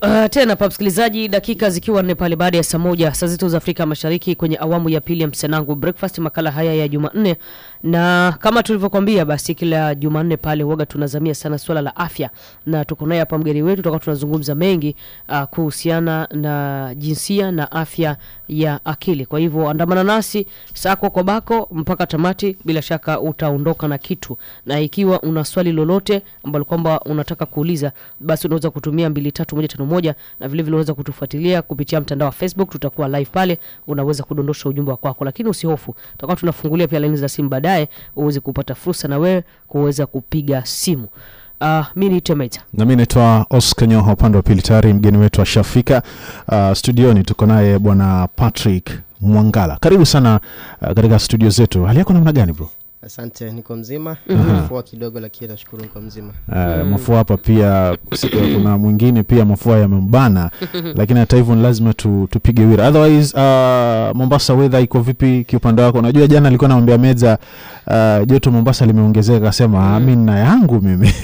Uh, tena pa msikilizaji, dakika zikiwa nne pale baada ya saa moja saa zetu za Afrika Mashariki kwenye awamu ya pili ya Msanangu Breakfast, makala haya ya Jumanne, na kama tulivyokwambia, basi kila Jumanne pale huaga tunazamia sana swala la afya, na tuko naye hapa mgeni wetu, tutakuwa tunazungumza mengi uh, kuhusiana na jinsia na afya ya akili. Kwa hivyo andamana nasi sako kwa bako mpaka tamati, bila shaka utaondoka na kitu, na ikiwa una swali lolote ambalo kwamba unataka kuuliza, basi unaweza kutumia mbili tatu moja tano moja na vile vile unaweza kutufuatilia kupitia mtandao wa Facebook, tutakuwa live pale, unaweza kudondosha ujumbe wa kwako, lakini usihofu, tutakuwa tunafungulia pia laini za simu baadaye, uweze kupata fursa na wewe kuweza kupiga simu. Uh, mi ni Temeta. na mi naitwa Oscar Nyoha, upande wa pili tayari mgeni wetu ashafika uh, studioni. Tuko naye bwana Patrick Mwangala, karibu sana uh, katika studio zetu. Hali yako namna gani bro? Asante, niko mzima. Mafua kidogo, lakini nashukuru niko mzima. Uh, mafua hapa pia kusikia kuna mwingine pia mafua yamembana, lakini hata hivyo ni lazima tu, tupige wira. Otherwise uh, Mombasa weather iko vipi kiupande wako? Najua jana alikuwa namwambia Meza uh, joto Mombasa limeongezeka, akasema mm. mi na yangu mimi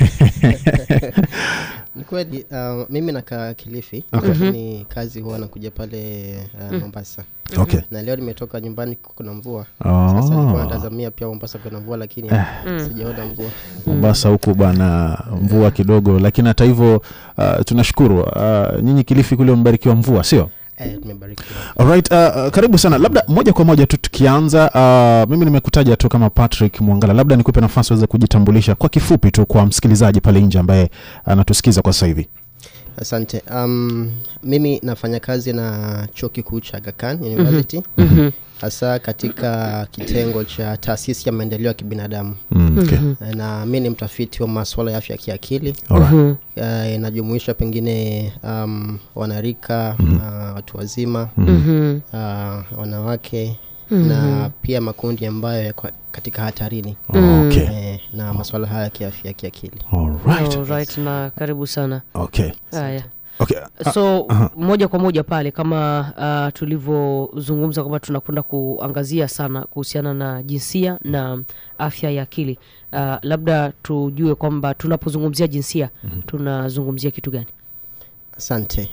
Ni kweli uh, mimi nakaa Kilifi Okay. lakini kazi huwa nakuja pale uh, Mombasa okay. na leo nimetoka nyumbani kuna mvua. Sasa nilikuwa Oh. natazamia pia Mombasa kuna mvua, lakini sijaona mvua. Mombasa huku bana mvua kidogo, lakini hata hivyo uh, tunashukuru uh, nyinyi Kilifi kule mbarikiwa mvua, sio? Eh, tumebarikiwa. Alright, uh, uh, karibu sana. Labda moja kwa moja tu tukianza, uh, mimi nimekutaja tu kama Patrick Mwangala, labda nikupe nafasi uweze kujitambulisha kwa kifupi tu kwa msikilizaji pale nje ambaye anatusikiza kwa sasa hivi. Asante. Um, mimi nafanya kazi na chuo kikuu cha Aga Khan University hasa katika kitengo cha taasisi ya maendeleo ya kibinadamu Mm, okay. na mi ni mtafiti wa masuala ya afya ya kiakili Alright. uh, inajumuisha pengine um, wanarika uh, watu wazima uh, wanawake na pia makundi ambayo yako katika hatarini Okay. eh, na masuala haya ya kiafya ya kiakili Alright. Alright, na karibu sana. Okay. Haya. Okay. so moja kwa moja pale kama uh, tulivyozungumza kwamba tunakwenda kuangazia sana kuhusiana na jinsia na afya ya akili uh, labda tujue kwamba tunapozungumzia jinsia tunazungumzia kitu gani asante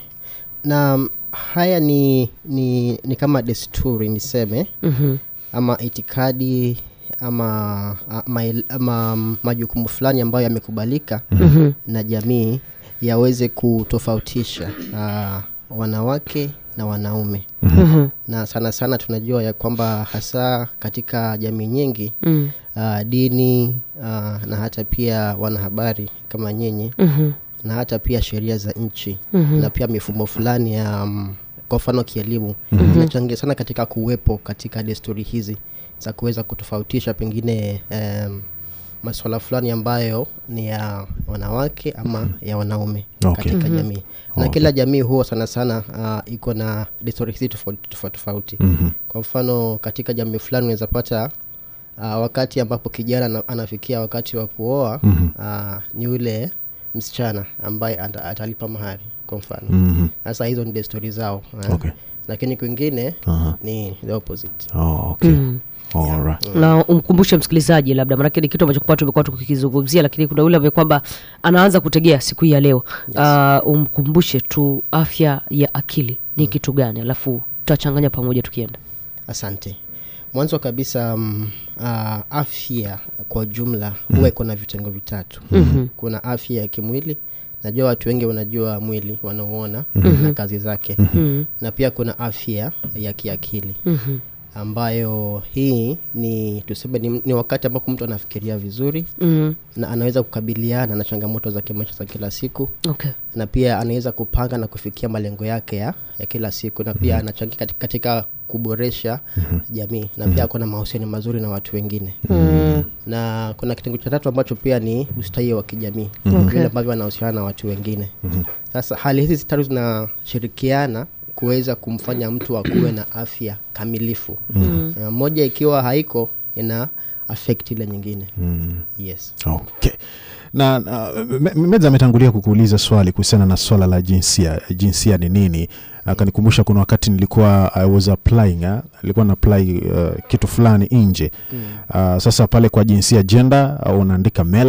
na mm, haya ni, ni, ni kama desturi niseme mm-hmm. ama itikadi ama, ama, ama mm, majukumu fulani ambayo yamekubalika Mm-hmm. na jamii yaweze kutofautisha uh, wanawake na wanaume Mm-hmm. na sana sana tunajua ya kwamba hasa katika jamii nyingi Mm. uh, dini uh, na hata pia wanahabari kama nyinyi Mm-hmm. na hata pia sheria za nchi Mhm. na pia mifumo fulani ya um, kwa mfano kielimu inachangia sana katika kuwepo katika desturi hizi za kuweza kutofautisha pengine um, maswala fulani ambayo ni ya wanawake ama ya wanaume Okay. katika jamii na Okay. kila jamii huwa sana sana uh, iko na desturi hizi tofauti tofauti tofauti Mhm. kwa mfano katika jamii fulani unaweza pata uh, wakati ambapo kijana ana- anafikia wakati wa kuoa Mhm. uh, ni ule msichana ambaye ata- atalipa mahari kwa mfano Mhm. sasa hizo ni desturi zao eh. Okay. lakini kwingine Aha. ni the opposite Oh, okay. Mm. Alright. na umkumbushe msikilizaji labda manake ni kitu ambacho kwa tumekuwa tukikizungumzia lakini kuna yule ambaye kwamba anaanza kutegea siku hii ya leo uh, umkumbushe tu afya ya akili ni kitu gani alafu tutachanganya pamoja tukienda asante mwanzo kabisa um, uh, afya kwa jumla huwa iko na vitengo vitatu Mhm. kuna afya ya kimwili najua watu wengi wanajua mwili wanaoona na kazi zake Mhm. na pia kuna afya ya kiakili Mhm. ambayo hii ni tuseme ni, ni wakati ambapo mtu anafikiria vizuri Mhm. na anaweza kukabiliana na changamoto za kimaisha za kila siku okay na pia anaweza kupanga na kufikia malengo yake ya, ya kila siku na pia anachangia katika, katika kuboresha jamii na pia ako na mahusiano mazuri na watu wengine Mm. na kuna kitengo cha tatu ambacho pia ni ustawi wa kijamii Okay. vile ambavyo anahusiana na watu wengine sasa hali hizi tatu zinashirikiana kuweza kumfanya mtu akuwe na afya kamilifu Na moja ikiwa haiko ina affect ile nyingine yes Okay. na uh, Me- Me- meza ametangulia kukuuliza swali kuhusiana na swala la jinsia jinsia ni nini akanikumbusha kuna wakati nilikuwa I was applying uh, nilikuwa na apply uh, kitu fulani nje uh, sasa pale kwa jinsia gender uh, unaandika male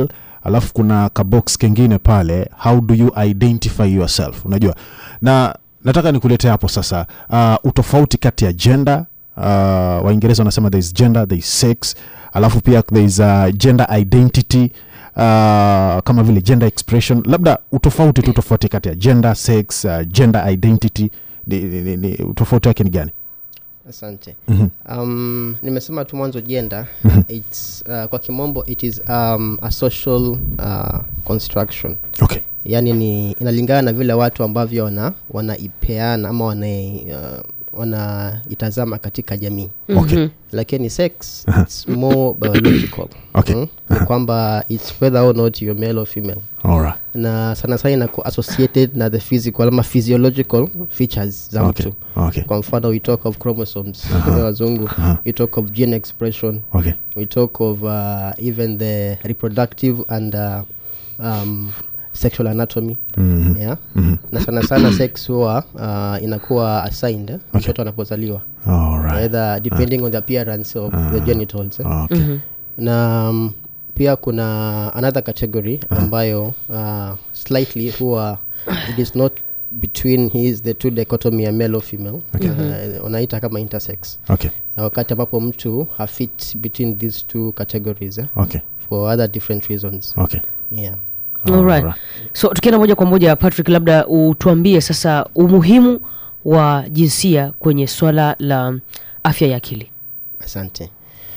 alafu kuna kabox kengine pale how do you identify yourself unajua na nataka nikuletea hapo sasa uh, utofauti kati ya gender uh, waingereza wanasema there is gender there is sex alafu pia there is uh, gender identity uh, kama vile gender expression labda utofauti tu tofauti kati ya gender sex uh, gender identity ni, ni, ni, ni, utofauti wake ni gani asante Mhm. um, nimesema tu mwanzo jenda its uh, kwa kimombo it is um, a social uh, construction okay yaani ni inalingana na vile watu ambavyo wana wanaipeana ama wana uh, wanaitazama katika jamii Okay. lakini sex it's more biological Okay. Mm? ni kwamba its whether or not you're male or female Alright. na sana sana inakuwa associated na the physical ama physiological features za Okay. mtu Okay. kwa mfano we talk of chromosomes wazungu we talk of gene expression Okay. we talk of uh, even the reproductive and uh, um, sexual anatomy Mhm. yeah? na sana sana sex huwa uh, inakuwa assigned eh, mtoto anapozaliwa Alright. either depending on the appearance of the genitals eh. Okay. na um, pia kuna another category ambayo uh, slightly huwa it is not between his the two dichotomy ya male or female uh, unaita kama intersex Okay. na wakati ambapo mtu hafit between these two categories eh, Okay. for other different reasons Okay. yeah Alright. Alright. so tukienda moja kwa moja patrick labda utuambie sasa umuhimu wa jinsia kwenye swala la afya ya akili asante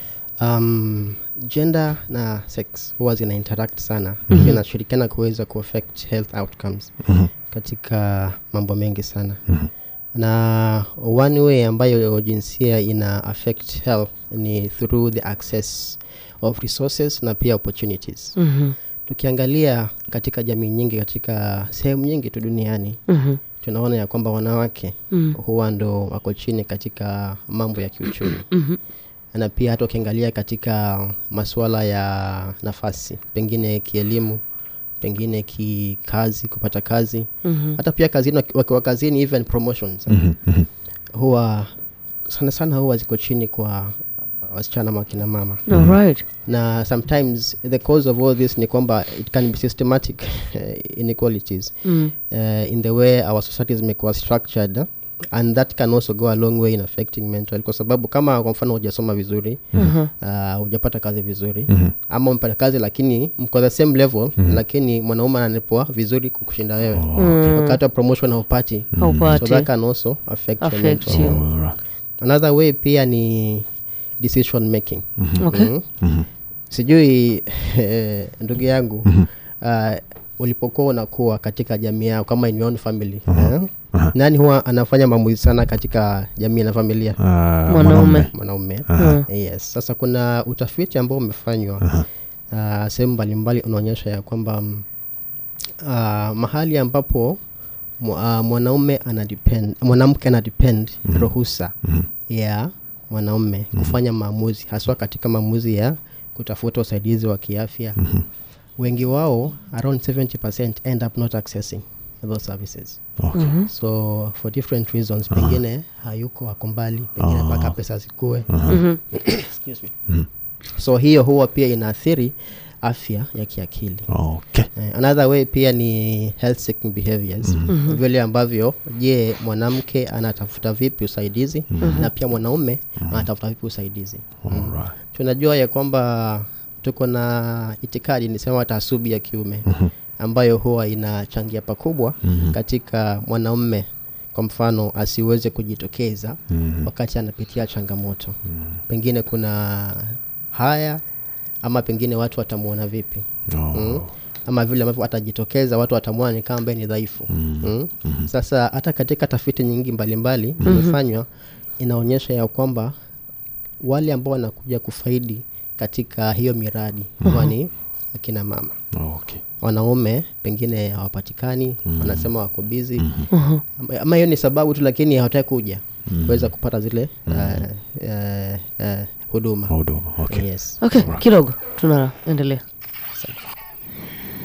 um, gender na sex huwa zina interact sana mm-hmm. zinashirikiana kuweza kuaffect health outcomes Mhm. katika mambo mengi sana mm-hmm. na one way ambayo jinsia ina affect health ni through the access of resources na pia opportunities Mhm, tukiangalia katika jamii nyingi katika sehemu nyingi tu duniani mhm, tunaona ya kwamba wanawake Mm. huwa ndo wako chini katika mambo ya kiuchumi mhm, na pia hata ukiangalia katika masuala ya nafasi pengine kielimu pengine kikazi kupata kazi mhm. hata pia kazini waki- wakiwa kazini even promotions Mhm. Mhm. huwa sana sana huwa ziko chini kwa wasichana ama kina mama Alright. na sometimes the cause of all this ni kwamba it can be systematic eh, inequalities Mm. uh, in the way our society zimekuwa structured eh, and that can also go a long way in affecting mental kwa sababu kama kwa mfano hujasoma vizuri Mhm. uh, hujapata kazi vizuri Mhm. ama umepata kazi lakini mko the same level lakini mwanaume ananipwa vizuri kukushinda wewe wakati wa promotion haupati so Haupati. that can also affect, your Affect mental you. health. Alright. another way pia ni decision making Okay. Mhm. Mhm. sijui eh, ndugu yangu uh, ulipokuwa unakuwa katika jamii yao kama in your own family eh? nani huwa anafanya maamuzi sana katika jamii na familia Ah, Mwanaume. mwanaume Mm. yes sasa kuna utafiti ambao umefanywa uh, sehemu mbalimbali unaonyesha ya kwamba mm, uh, mahali ambapo mu- uh, mwanaume anadepend mwanamke anadepend ruhusa ya mwanaume kufanya maamuzi haswa katika maamuzi ya kutafuta usaidizi wa kiafya wengi wao around 70 end up not accessing those services Okay. so for different reasons pengine hayuko ako mbali pengine mpaka pesa zikue Mhm. Excuse me. so hiyo huwa pia inaathiri afya ya kiakili Okay. Eh, another way pia ni health seeking behaviors vile ambavyo je mwanamke anatafuta vipi usaidizi na pia mwanaume anatafuta vipi usaidizi Alright. tunajua ya kwamba tuko na itikadi nisema taasubi ya kiume ambayo huwa inachangia pakubwa katika mwanaume kwa mfano asiweze kujitokeza wakati anapitia changamoto pengine kuna haya ama pengine watu watamwona vipi Oh. mm? ama vile ambavyo atajitokeza watu watamwona ni kama ambaye ni dhaifu mm. sasa hata katika tafiti nyingi mbalimbali zimefanywa inaonyesha ya kwamba wale ambao wanakuja kufaidi katika hiyo miradi huwa ni akina mama Okay. wanaume pengine hawapatikani wanasema wako bizi ama ama hiyo ni sababu tu lakini hawataki kuja kuweza kupata zile uh, uh, uh, huduma Huduma. Okay. yes okay kidogo tunaendelea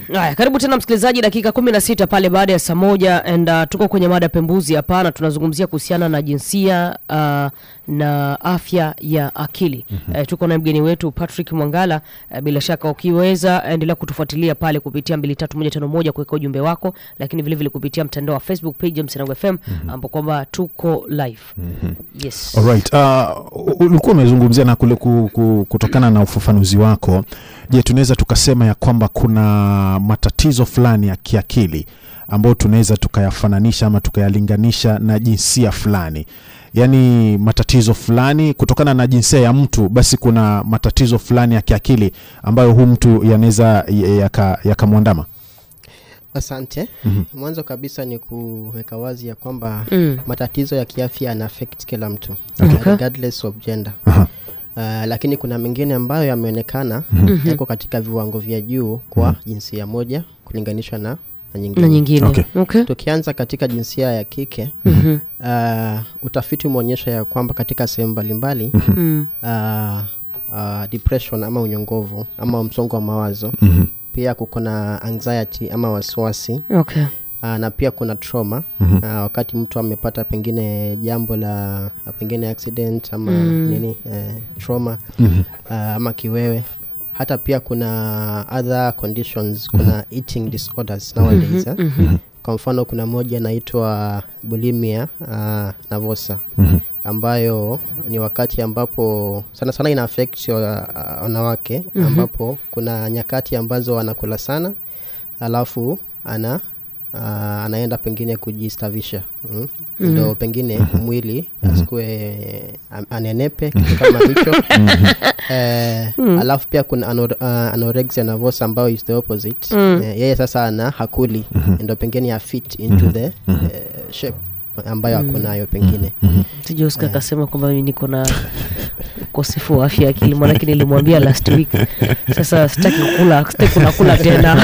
Haya, karibu tena msikilizaji, dakika kumi na sita pale baada ya saa moja and uh, tuko kwenye mada pembuzi hapa na tunazungumzia kuhusiana na jinsia uh, na afya ya akili mm-hmm. Uh, tuko na mgeni wetu Patrick Mwangala. Uh, bila shaka ukiweza endelea kutufuatilia pale kupitia mbili tatu moja tano moja kuweka ujumbe wako, lakini vile vile kupitia mtandao wa Facebook page ya Msanangu FM mm-hmm. ambapo kwamba tuko live mm-hmm. yes. Alright. Uh, ulikuwa umezungumzia na kule ku, ku, kutokana na ufafanuzi wako, je, tunaweza tukasema ya kwamba kuna matatizo fulani ya kiakili ambayo tunaweza tukayafananisha ama tukayalinganisha na jinsia fulani, yaani matatizo fulani kutokana na jinsia ya mtu, basi kuna matatizo fulani ya kiakili ambayo huu mtu yanaweza yakamwandama yaka asante mm-hmm. mwanzo kabisa ni kuweka wazi ya kwamba Mm. matatizo ya kiafya yana affect kila mtu Okay. regardless of gender Aha. Uh, lakini kuna mengine ambayo yameonekana Mhm. yako katika viwango vya juu kwa jinsia moja kulinganishwa na, na nyingine, na nyingine Okay. okay. tukianza katika jinsia ya kike Mhm. uh, utafiti umeonyesha ya kwamba katika sehemu mbalimbali Mm. uh, uh, depression ama unyongovu ama msongo wa mawazo Mhm. pia kuko na anxiety ama wasiwasi Okay. uh, na pia kuna trauma Mhm. uh, wakati mtu amepata pengine jambo la pengine accident ama Mm. nini eh, trauma Mhm. uh, ama kiwewe hata pia kuna other conditions kuna eating disorders nowadays eh? Mhm. kwa mfano kuna moja inaitwa bulimia uh, navosa Mhm. ambayo ni wakati ambapo sana sana ina affect uh, wanawake ambapo kuna nyakati ambazo wanakula sana alafu ana uh, anaenda pengine kujistavisha mm? ndo pengine mwili asikue am- anenepe kitu kama hicho eh, alafu pia kuna anor, uh, anorexia nervosa ambayo is the opposite eh, yeye sasa ana hakuli ndo pengine ya fit into the eh, shape ambayo ako nayo pengine sije Oscar akasema kwamba mimi niko na ukosefu wa afya ya akili, maanake nilimwambia last week. Sasa sitaki kula, sitaki kuna kula tena.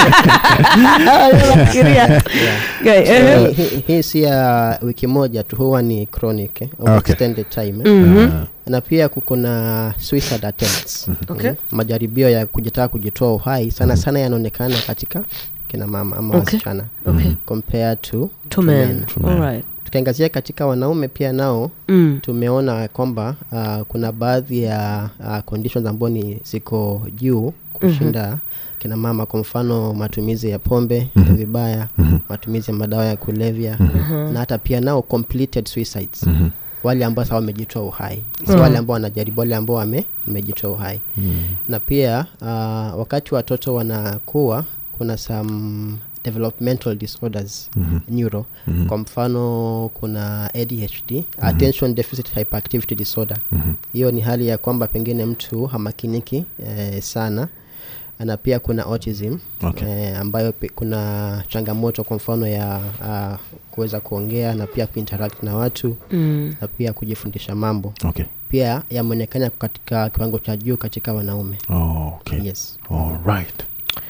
Nafikiria. Guy, eh, Hii- hii- hii si ya wiki moja tu huwa ni chronic eh, of Okay. extended time eh. mhm. na pia kuko na suicide attempts Okay. Mm. majaribio ya kujitaka kujitoa uhai sana sana yanaonekana katika kina mama ama Okay. wasichana Okay. compared to, Two men. Alright. tukiangazia katika wanaume pia nao Mm. tumeona kwamba uh, kuna baadhi ya uh, conditions ambao ni ziko juu kushinda kina mama kwa mfano matumizi ya pombe vibaya matumizi ya madawa ya kulevya na hata pia nao completed suicides wale ambao sasa wamejitoa uhai si wale ambao wanajaribu wale ambao wame- wamejitoa uhai na pia uh, wakati watoto wanakuwa kuna some developmental disorders neuro kwa mfano kuna adhd attention deficit hyperactivity disorder hiyo ni hali ya kwamba pengine mtu hamakiniki eh, sana na pia kuna autism Okay. eh, ambayo pe, kuna changamoto kwa mfano ya uh, kuweza kuongea na pia kuinteract na watu Mm. na pia kujifundisha mambo Okay. pia yameonekana katika kiwango cha juu katika wanaume Oh, okay. yes Alright.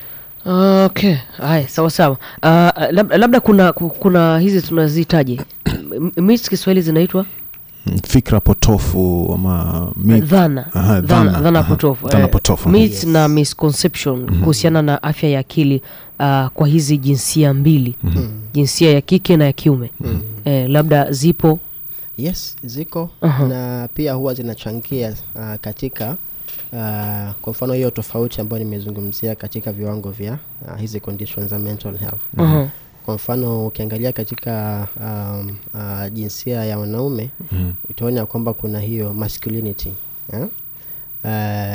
Okay, haya sawa sawa. Uh, labda, labda kuna ku- kuna hizi tunazihitaji mis Kiswahili zinaitwa Mm, fikra potofu ama myth. dhana Aha, dhana, dhana, dhana aha. potofu Dhana eh, potofu. myth Yes. na misconception kuhusiana na afya ya akili uh, kwa hizi jinsia mbili jinsia ya kike na ya kiume eh, labda zipo yes ziko Aha. na pia huwa zinachangia uh, katika uh, kwa mfano hiyo tofauti ambayo nimezungumzia katika viwango vya uh, hizi conditions za mental health Aha. kwa mfano ukiangalia katika um, uh, jinsia ya wanaume Mhm. utaona ya kwamba kuna hiyo masculinity eh? Uh,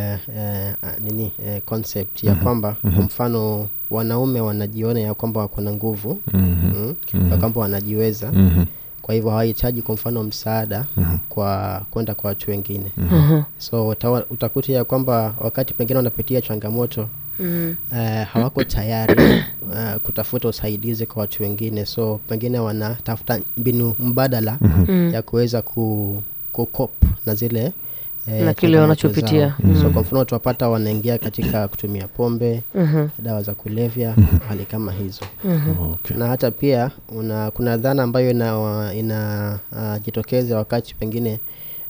uh, nini uh, concept ya kwamba kwa mfano wanaume wanajiona ya kwamba wako na nguvu Mhm. mm, ya kwamba wanajiweza Mhm. kwa hivyo hawahitaji kwa mfano msaada kwa kwenda kwa watu wengine Aha. so utawa- utakuta ya kwamba wakati pengine wanapitia changamoto Mm. uh, hawako tayari uh, kutafuta usaidizi kwa watu wengine so pengine wanatafuta mbinu mbadala Mm. ya kuweza ku, kukop na zile eh, Na kile changamoto wanachopitia. zao. so kwa mfano utawapata wanaingia katika kutumia pombe Mhm. dawa za kulevya hali kama hizo Okay. na hata pia una, kuna dhana ambayo ina, ina uh, jitokeza wakati pengine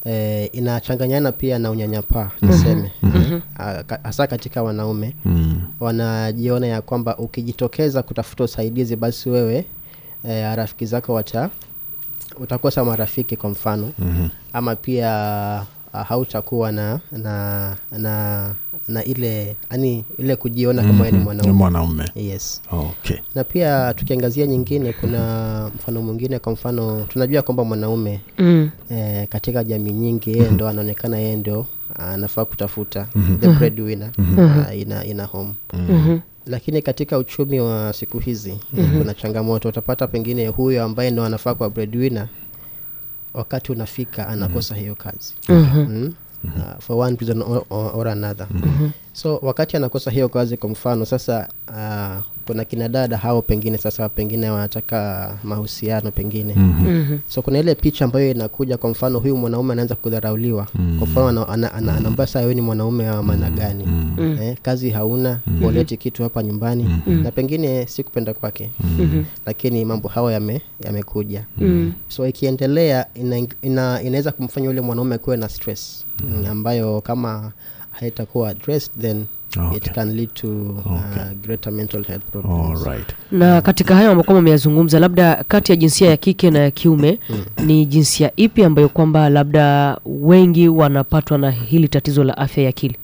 eh, inachanganyana pia na unyanyapaa niseme mm-hmm. hasa katika wanaume Mm. wanajiona ya kwamba ukijitokeza kutafuta usaidizi basi wewe eh, rafiki zako wata utakosa marafiki kwa mfano Mhm. ama pia uh, hautakuwa na na na na ile yani ile kujiona kama wewe ni Ni mwanaume mwanaume yes okay na pia tukiangazia nyingine kuna mfano mwingine kwa mfano tunajua kwamba mwanaume Mm. eh, katika jamii nyingi yeye ndo anaonekana yeye ndo anafaa kutafuta the breadwinner uh, ina, ina home Mhm. lakini katika uchumi wa siku hizi kuna changamoto utapata pengine huyo ambaye ndo anafaa kwa breadwinner wakati unafika anakosa hiyo kazi mm? Uh, for one reason or, or, or another so wakati anakosa hiyo kazi kwa mfano sasa uh, kuna kina dada hao pengine sasa pengine wanataka mahusiano pengine Mhm. so kuna ile picha ambayo inakuja kwa mfano huyu mwanaume anaanza kudharauliwa kwa mfano ana- ana- ana- anaambia saa wewe ni mwanaume wa maana gani eh, kazi hauna uleti kitu hapa nyumbani na pengine si kupenda kwake lakini mambo hayo yame- yamekuja Mm. so ikiendelea ina, ina, inaweza kumfanya yule mwanaume kuwe na stress mm. ambayo kama haitakuwa addressed then Okay. it can lead to uh, greater mental health problems Alright. na katika hayo ambayo kwamba umeyazungumza labda kati ya jinsia ya kike na ya kiume ni jinsia ipi ambayo kwamba labda wengi wanapatwa na hili tatizo la afya ya akili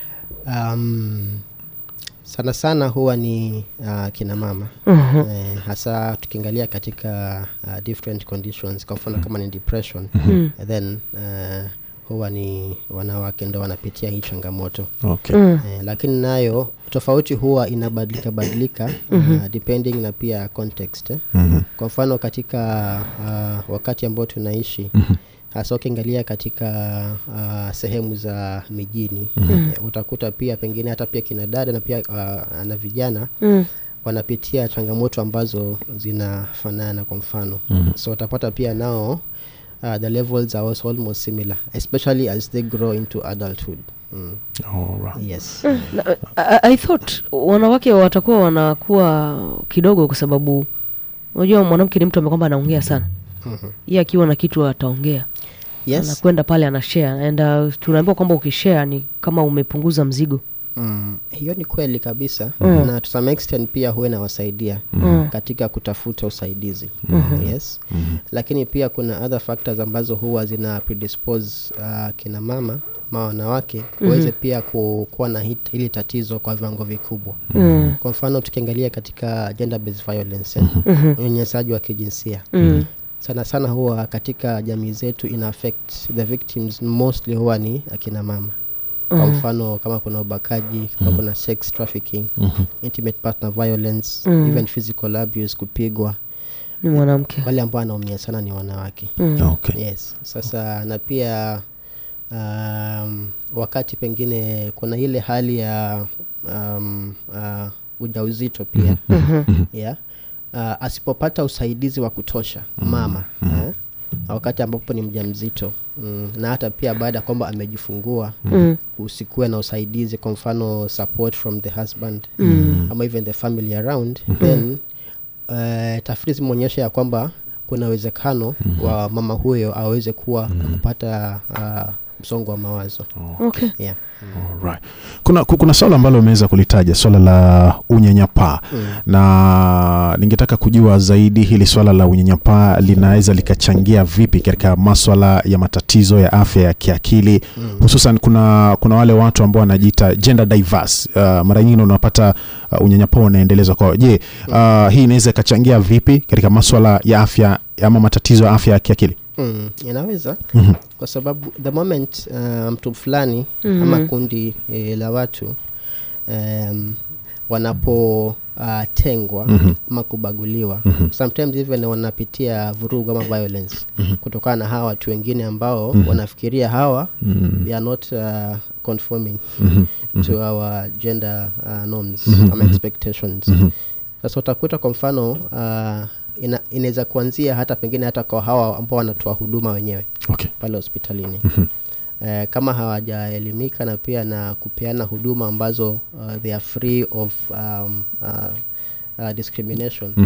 um, sana sana huwa ni uh, kina mama Mhm. eh, hasa tukiangalia katika uh, different conditions kwa mfano kama ni depression then uh, huwa ni wanawake ndo wanapitia hii changamoto Okay. Mm. eh, lakini nayo tofauti huwa inabadilika badilika uh, depending na pia context eh. Mhm. kwa mfano katika uh, wakati ambao tunaishi hasa ukiangalia katika uh, sehemu za mijini eh, utakuta pia pengine hata pia kina dada na pia uh, na vijana Mm. wanapitia changamoto ambazo zinafanana kwa mfano so utapata pia nao uh, the levels are also almost similar especially as they grow into adulthood mm. Alright. yes Na, I, I thought wanawake watakuwa wanakuwa kidogo kwa sababu unajua mwanamke ni mtu ambaye kwamba anaongea sana ye akiwa na kitu ataongea yes anakwenda pale anashare and uh, tunaambiwa kwamba ukishare ni kama umepunguza mzigo Mm, hiyo ni kweli kabisa Mm. na to some extent pia huwa inawasaidia Mm. katika kutafuta usaidizi yes lakini pia kuna other factors ambazo huwa zina predispose uh, kina mama ama wanawake waweze pia ku- kuwa na hit- hili tatizo kwa viwango vikubwa Mm. kwa mfano tukiangalia katika gender based violence eh, unyanyasaji wa kijinsia Mm. sana sana huwa katika jamii zetu ina affect the victims mostly huwa ni akina mama kwa mfano kama kuna ubakaji kama kuna sex trafficking intimate partner violence even physical abuse kupigwa ni mwanamke wale ambao wanaumia sana ni wanawake Okay. yes sasa na pia um, wakati pengine kuna ile hali ya um, uh, ujauzito pia yeah. uh, asipopata usaidizi wa kutosha mama eh, wakati ambapo ni mja mzito mm, na hata pia baada ya kwamba amejifungua Mm. usikuwe na usaidizi kwa mfano support from the husband mm. ama even the family around then uh, tafiti zimeonyesha ya kwamba kuna uwezekano wa mama huyo aweze kuwa kupata uh, msongo wa mawazo okay yeah. Alright. kuna ku- kuna swala ambalo umeweza kulitaja swala la unyanyapaa na ningetaka kujua zaidi hili swala la unyanyapaa linaweza likachangia vipi katika maswala ya matatizo ya afya ya kiakili hususan kuna kuna wale watu ambao wanajiita gender diverse uh, mara nyingine unapata uh, unyanyapaa unaendelezwa kwao je uh, hii inaweza ikachangia vipi katika maswala ya afya ama matatizo ya afya ya kiakili Mm, inaweza Mhm. kwa sababu the moment uh, mtu fulani ama kundi e, la watu um, wanapotengwa uh, ama kubaguliwa sometimes even wanapitia vurugu ama violence kutokana na hawa watu wengine ambao wanafikiria hawa they are not uh, conforming to our gender uh, norms ama expectations sasa utakuta kwa mfano uh, ina, inaweza kuanzia hata pengine hata kwa hawa ambao wanatoa huduma wenyewe okay. pale hospitalini eh, kama hawajaelimika na pia na kupeana huduma ambazo uh, they are free of um, uh, uh, discrimination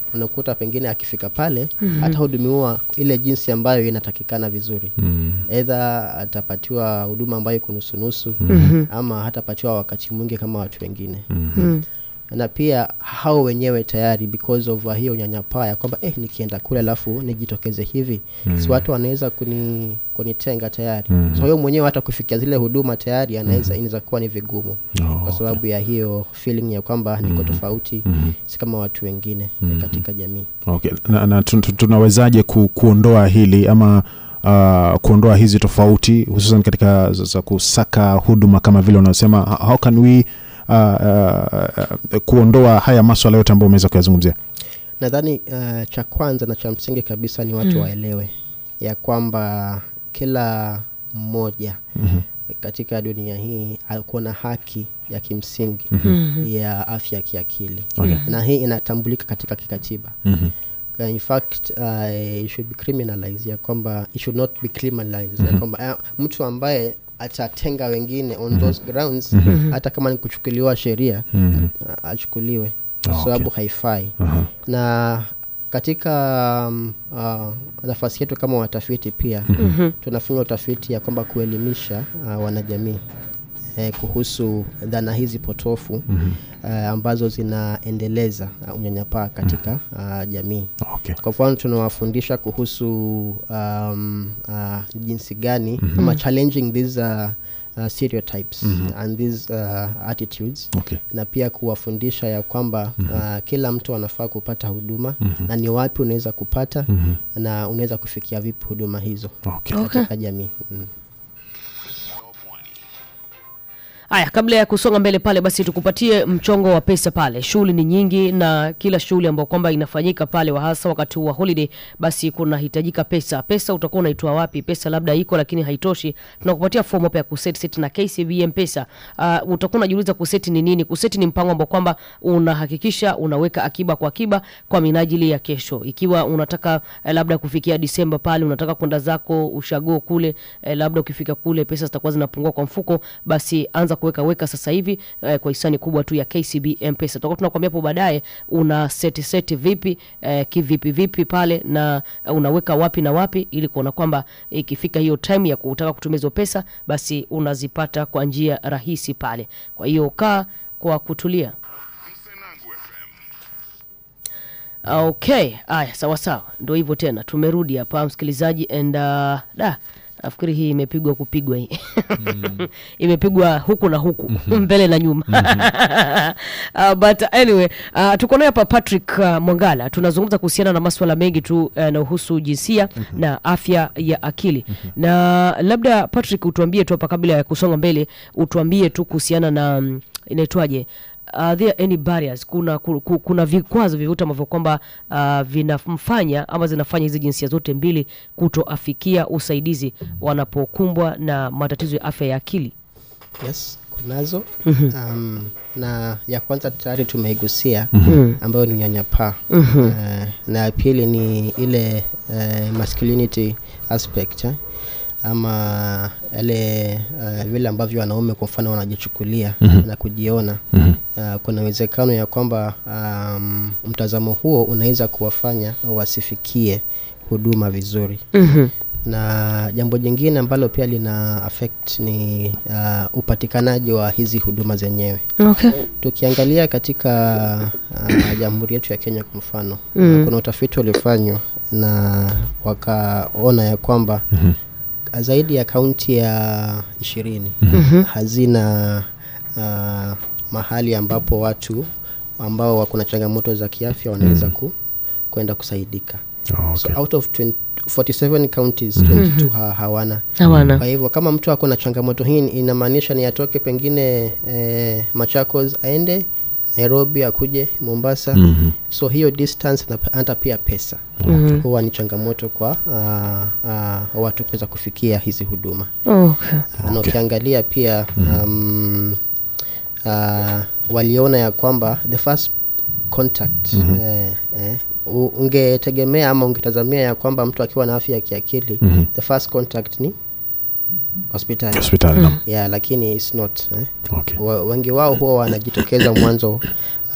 unakuta pengine akifika pale atahudumiwa ile jinsi ambayo inatakikana vizuri Mm. edha atapatiwa huduma ambayo iko nusunusu ama hatapatiwa wakati mwingi kama watu wengine na pia hao wenyewe tayari because of uh, hiyo unyanyapaa ya kwamba eh, nikienda kule alafu nijitokeze hivi si watu wanaweza kuni kunitenga tayari so hiyo mwenyewe hata kufikia zile huduma tayari anaweza inaweza kuwa ni vigumu Oh, kwa sababu ya hiyo feeling ya kwamba niko tofauti si kama watu wengine katika jamii okay. na, na tun- tun- tunawezaje ku, kuondoa hili ama uh, kuondoa hizi tofauti hususan katika za za kusaka huduma kama vile unaosema ho- how can we uh, uh, uh, kuondoa haya maswala yote ambayo umeweza kuyazungumzia nadhani uh, cha kwanza na cha msingi kabisa ni watu waelewe ya kwamba kila mmoja Mhm. katika dunia hii akuwa na haki ya kimsingi ya afya ya kiakili Okay. na hii inatambulika katika kikatiba Mhm. Uh, in fact uh, it should be criminalized ya kwamba it should not be criminalized ya kwamba uh, mtu ambaye atatenga wengine on those grounds hata kama ni kuchukuliwa sheria Mhm. uh, achukuliwe Ah, kwa sababu okay. haifai Aha. na katika um, uh, nafasi yetu kama watafiti pia tunafanya utafiti ya kwamba kuelimisha uh, wanajamii eh, kuhusu dhana hizi potofu uh, ambazo zinaendeleza uh, unyanyapaa katika uh, jamii Okay. kwa mfano tunawafundisha kuhusu um, uh, jinsi gani ama challenging these uh, uh, stereotypes and these uh, attitudes Okay. na pia kuwafundisha ya kwamba uh, kila mtu anafaa kupata huduma na ni wapi unaweza kupata na unaweza kufikia vipi huduma hizo Okay. katika jamii mm. haya kabla ya kusonga mbele pale basi tukupatie mchongo wa pesa pale shughuli ni nyingi na kila shughuli ambayo kwamba inafanyika pale wa hasa wakati wa holiday basi kunahitajika pesa pesa utakuwa unaitoa wapi pesa labda iko lakini haitoshi tunakupatia fomu hapa ya kuseti seti na kcb mpesa uh, utakuwa unajiuliza kuseti ni nini kuseti ni mpango ambao kwamba unahakikisha unaweka akiba kwa akiba kwa minajili ya kesho ikiwa unataka eh, labda kufikia disemba pale unataka kwenda zako ushago kule eh, labda ukifika kule pesa zitakuwa zinapungua kwa mfuko basi anza kuweka weka sasa hivi eh, kwa hisani kubwa tu ya kcb mpesa tutakuwa tunakwambia hapo baadaye una seti seti vipi eh, kivipi vipi pale na eh, unaweka wapi na wapi ili kuona kwamba ikifika hiyo time ya kutaka kutumia hizo pesa basi unazipata kwa njia rahisi pale kwa hiyo kaa kwa kutulia okay aya sawa sawa ndo hivyo tena tumerudi hapa msikilizaji and uh, da nafikiri hii imepigwa kupigwa hii imepigwa huku na huku mbele na nyuma uh, but anyway uh, tuko naye hapa patrick uh, mwangala tunazungumza kuhusiana na maswala mengi tu uh, yanayohusu jinsia na afya ya akili na labda patrick utuambie tu hapa kabla ya kusonga mbele utuambie tu kuhusiana na mm, inaitwaje are there any barriers kuna, ku- ku- kuna vikwazo vyovyote ambavyo kwamba uh, vinamfanya ama zinafanya hizi jinsia zote mbili kutoafikia usaidizi wanapokumbwa na matatizo ya afya ya akili yes kunazo um, na ya kwanza tayari tumeigusia ambayo ni unyanyapaa uh, na ya pili ni ile uh, masculinity aspect eh? ama yale uh, vile ambavyo wanaume kwa mfano wanajichukulia na kujiona uh, kuna uwezekano ya kwamba um, mtazamo huo unaweza kuwafanya wasifikie huduma vizuri na jambo jingine ambalo pia lina affect ni uh, upatikanaji wa hizi huduma zenyewe okay. tukiangalia katika uh, jamhuri yetu ya kenya kwa mfano mm. kuna utafiti uliofanywa na wakaona ya kwamba mm-hmm. zaidi ya kaunti ya ishirini mm-hmm. hazina uh, mahali ambapo watu ambao wako na changamoto za kiafya wanaweza ku, kwenda kusaidika Oh, so okay. out of 20, 47 counties 22 ha, hawana hawana kwa hivyo kama mtu ako na changamoto hii inamaanisha ni atoke pengine eh, machakos aende nairobi akuje mombasa Mhm. so hiyo distance na hata pia pesa mm-hmm. huwa ni changamoto kwa uh, uh, watu kuweza kufikia hizi huduma okay. na ukiangalia pia um, uh, waliona ya kwamba the first contact eh, eh, u- ungetegemea ama ungetazamia ya kwamba mtu akiwa na afya ya kiakili the first contact ni hospitali hospitali naam. yeah, lakini it's not eh. okay. Wa- wengi wao huwa wanajitokeza mwanzo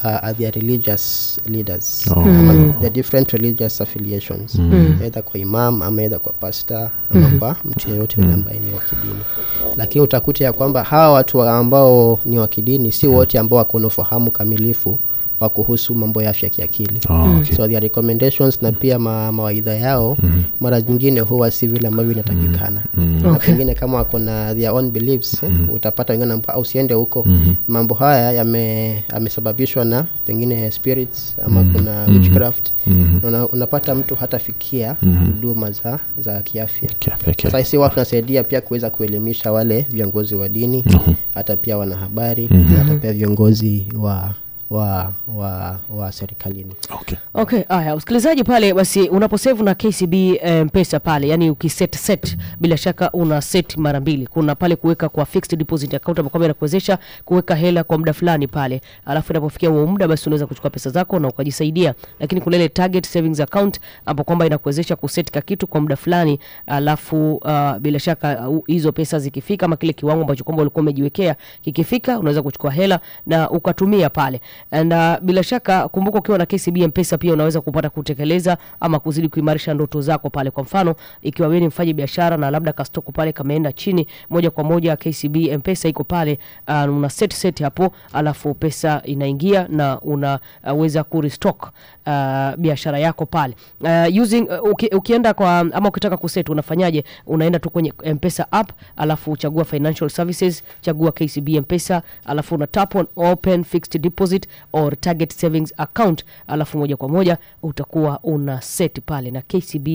uh, are their religious leaders Oh. ama the different religious affiliations either kwa imam ama either kwa pasta ama kwa mtu yeyote yule ambaye ni wa kidini lakini utakuta ya kwamba hawa watu wa- ambao ni wa kidini si wote ambao wako na ufahamu kamilifu wa kuhusu mambo ya afya kiakili Oh, okay. so their recommendations na pia ma, mawaidha yao mara nyingine huwa si vile ambavyo inatakikana na Okay. pengine kama wako na their own beliefs utapata wengine ambao usiende huko mambo haya yame- yamesababishwa na pengine spirits ama kuna witchcraft Na una, unapata mtu hatafikia huduma za, za kiafya Kiafya, okay. sasa si watu tunasaidia pia kuweza kuelimisha wale viongozi wa dini hata pia wanahabari na hata pia viongozi wa wa wa, wa serikalini Okay. okay haya msikilizaji pale basi unaposevu na kcb eh, mpesa pale yani ukiset set bila shaka una set mara mbili kuna pale kuweka kwa fixed deposit account ambayo kwamba inakuwezesha kuweka hela kwa muda fulani pale alafu inapofikia huo muda basi unaweza kuchukua pesa zako na ukajisaidia lakini kuna ile target savings account ambapo kwamba inakuwezesha kuset ka kitu kwa muda fulani alafu uh, bila shaka uh, hizo pesa zikifika ama kile kiwango ambacho kwamba ulikuwa umejiwekea kikifika unaweza kuchukua hela na ukatumia pale na bila shaka kumbuka ukiwa na KCB mpesa pia unaweza kupata kutekeleza ama kuzidi kuimarisha ndoto zako pale kwa mfano ikiwa wewe ni mfanyi biashara na labda kastoko pale kameenda chini moja kwa moja KCB mpesa iko pale uh, una set set hapo alafu pesa inaingia na unaweza uh, kurestock uh, biashara yako pale uh, using uh, uki, ukienda kwa ama ukitaka kuset unafanyaje unaenda tu kwenye mpesa app alafu uchagua financial services chagua kcb mpesa alafu una tap on open fixed deposit or target savings account alafu moja kwa moja utakuwa una set pale na kcb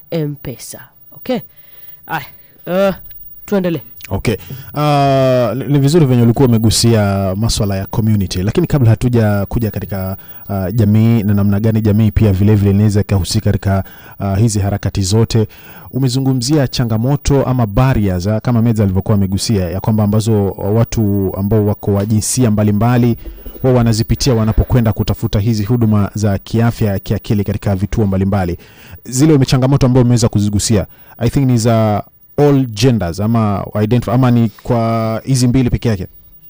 mpesa okay aya uh, tuendelee okay uh, ni- ni vizuri venye ulikuwa umegusia maswala ya community lakini kabla hatuja kuja katika uh, jamii na namna gani jamii pia vilevile inaweza ikahusika katika uh, hizi harakati zote umezungumzia changamoto ama barriers ah, kama meza alivyokuwa amegusia ya kwamba ambazo watu ambao wako wa jinsia mbalimbali wao wanazipitia wanapokwenda kutafuta hizi huduma za kiafya ya kiakili katika vituo mbalimbali zile changamoto ambayo umeweza kuzigusia i think ni za all genders ama identify, ama ni kwa hizi mbili peke yake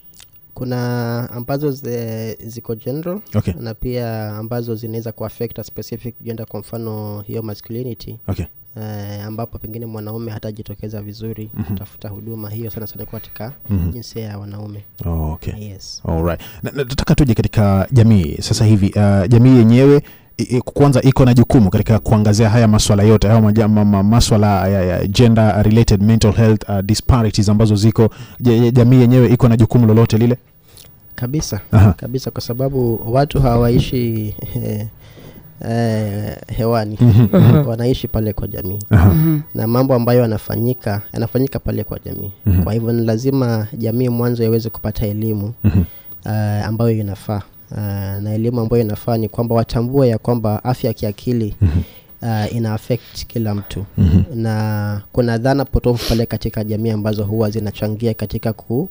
kuna ambazo zi- ziko general okay na pia ambazo zinaweza kuaffect a specific gender kwa mfano hiyo masculinity okay eh, ambapo pengine mwanaume hatajitokeza vizuri kutafuta huduma hiyo sana sana kwa katika Mhm. jinsia ya wanaume oh, okay yes Alright. Na- na- nataka tuje katika jamii sasa hivi uh, jamii yenyewe i- i- kwanza iko na jukumu katika kuangazia haya maswala yote haya maja- ma- ma- maswala ya, ya gender related mental health uh, disparities ambazo ziko je- je- jamii yenyewe iko na jukumu lolote lile kabisa Aha. kabisa kwa sababu watu hawaishi eh, eh, hewani wanaishi pale kwa jamii Aha. na mambo ambayo yanafanyika yanafanyika pale kwa jamii Mhm. kwa hivyo ni lazima jamii mwanzo iweze kupata elimu Mhm. uh, ambayo inafaa uh, na elimu ambayo inafaa ni kwamba watambue ya kwamba afya ya kiakili uh, ina affect kila mtu Mhm. na kuna dhana potofu pale katika jamii ambazo huwa zinachangia katika ku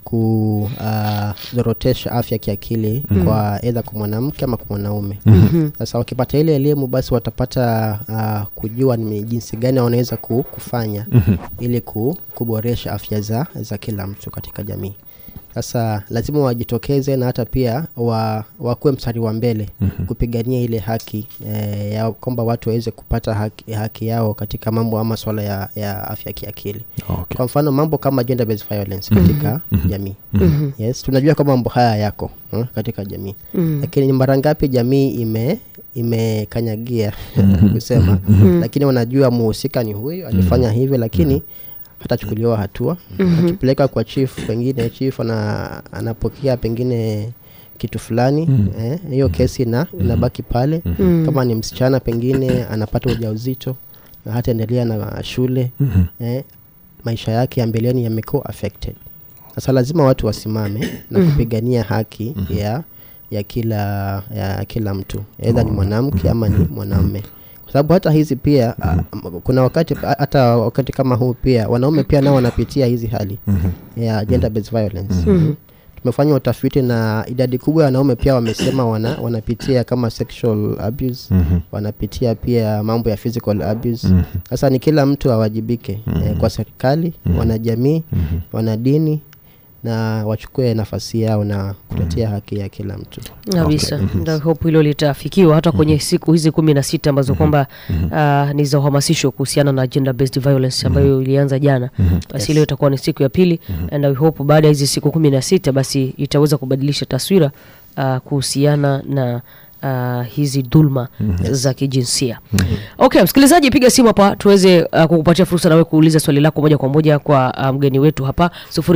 kuzorotesha afya ya kiakili kwa edha kwa mwanamke ama kwa mwanaume sasa wakipata ile elimu basi watapata uh, kujua ni jinsi gani wanaweza ku, kufanya ili ku, kuboresha afya za, za kila mtu katika jamii sasa lazima wajitokeze na hata pia wa, wakuwe mstari wa mbele kupigania ile haki eh, ya kwamba watu waweze kupata haki, haki yao katika mambo ama swala ya, ya afya kiakili okay. kwa mfano mambo kama gender based violence katika jamii yes tunajua kwamba mambo haya yako eh, katika jamii lakini ni mara ngapi jamii ime imekanyagia kusema lakini wanajua muhusika ni huyu alifanya hivi lakini hatachukuliwa hatua akipeleka kwa chief pengine chief ana, anapokea pengine kitu fulani eh, hiyo kesi na inabaki pale kama ni msichana pengine anapata ujauzito na hataendelea na shule eh, maisha yake ya mbeleni yamekuwa affected sasa lazima watu wasimame na kupigania haki ya ya kila ya kila mtu edha ni mwanamke ama ni mwanamme kwa sababu hata hizi pia a, m- kuna wakati hata wakati kama huu pia wanaume pia nao wanapitia hizi hali ya gender based violence tumefanya utafiti na idadi kubwa ya wanaume pia wamesema wana, wanapitia kama sexual abuse wanapitia pia mambo ya physical abuse sasa ni kila mtu awajibike eh, kwa serikali wanajamii wanadini na wachukue nafasi yao na kutetea haki ya kila mtu kabisa okay. hope hilo litafikiwa hata kwenye siku hizi kumi na sita ambazo kwamba uh, ni za uhamasisho kuhusiana na gender based violence ambayo ilianza jana basi leo itakuwa ni siku ya pili and I hope baada ya hizi siku kumi na sita basi itaweza kubadilisha taswira uh, kuhusiana na uh, hizi dhulma za kijinsia okay msikilizaji piga simu hapa tuweze uh, kukupatia fursa nawe kuuliza swali lako moja kwa moja kwa uh, mgeni wetu hapa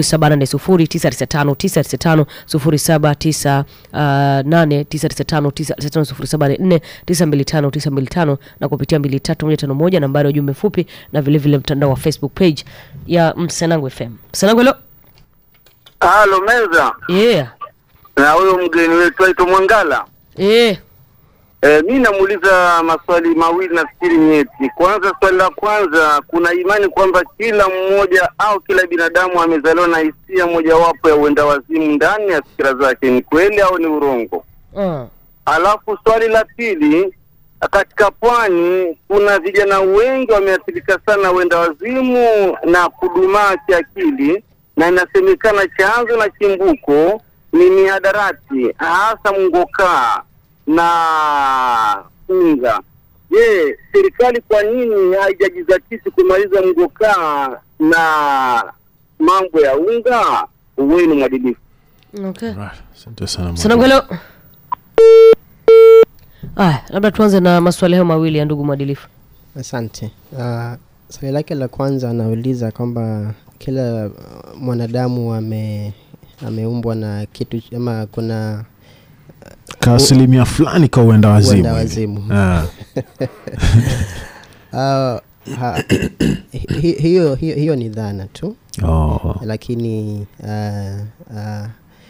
07809995 0798995925 na kupitia 23151 nambari ya ujumbe mfupi na vilevile mtandao wa facebook page ya msenangu fm msenangu helo Halo meza yeah. na huyo mgeni wetu aitwa Mwangala. yeah. E, mi namuuliza maswali mawili nafikiri nyeti. Kwanza, swali la kwanza, kuna imani kwamba kila mmoja au kila binadamu amezaliwa na hisia mojawapo ya uenda wazimu ndani ya fikira zake, ni kweli au ni urongo? uh. Alafu swali la pili, katika pwani kuna vijana wengi wameathirika sana na uenda wazimu na kudumaa kiakili, na inasemekana chanzo na chimbuko ni mihadarati, hasa mngokaa na unga. Je, serikali kwa nini haijajizatiti kumaliza mngokaa na mambo ya unga? Uweni mwadilifu. okay. Right. Asante sana Sanangu helo. Aya, labda tuanze na maswali hayo mawili ya ndugu mwadilifu. asante uh, swali lake la kwanza anauliza kwamba kila uh, mwanadamu ame ameumbwa na kitu ch- ama kuna ka asilimia fulani ka uenda wazimu Uenda hivi. wazimu. Ah, uh, ha, hi, hiyo, hiyo, hiyo ni dhana tu oh. lakini uh, uh,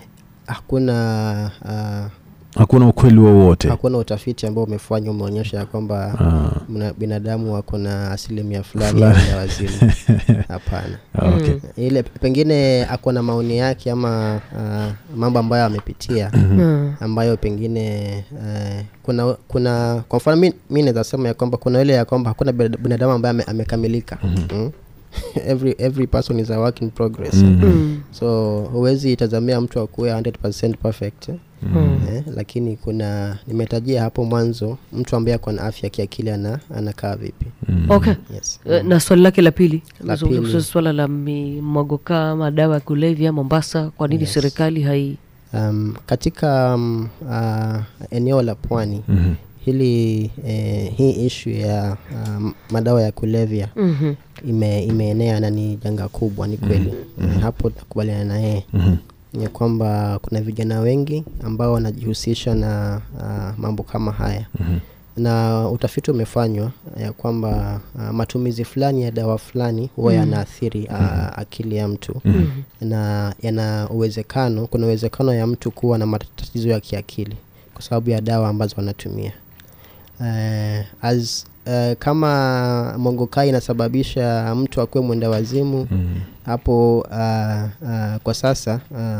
hakuna uh, hakuna ukweli wowote hakuna utafiti ambao umefanywa umeonyesha ya kwamba Ah, mna- binadamu wako na asilimia fulani ya Fulani. uenda wazimu hapana okay. ile pengine ako na maoni yake ama uh, mambo ambayo amepitia Mm. ambayo pengine uh, kuna kuna kwa mfano mi, mi naweza sema ya kwamba kuna ile ya kwamba hakuna binada- binadamu ambaye ame, amekamilika mm? every, every person is a work in progress Mm. so huwezi itazamia mtu akuwe 100% perfect eh? Mm. Eh, lakini kuna nimetajia hapo mwanzo mtu ambaye ako na afya kiakili ana, anakaa vipi Okay. yes. Eh, Na swali lake la pili La Nazungumzia pili. kuhusu swala la mimogokaa madawa ya kulevya Mombasa, kwa nini Yes. serikali hai um, katika um, uh, eneo la pwani Mhm. hili eh, hii ishu ya um, madawa ya kulevya Mhm. ime, imeenea na ni janga kubwa ni kweli mm hapo nakubaliana na yeye Mhm. ni kwamba kuna vijana wengi ambao wanajihusisha na uh, mambo kama haya Mhm. na utafiti umefanywa ya kwamba uh, matumizi fulani ya dawa fulani huwa yanaathiri uh, akili ya mtu na yana uwezekano kuna uwezekano ya mtu kuwa na matatizo ya kiakili kwa sababu ya dawa ambazo wanatumia uh, as uh, kama mongokai inasababisha mtu akuwe mwenda wazimu Mhm. hapo uh, uh, kwa sasa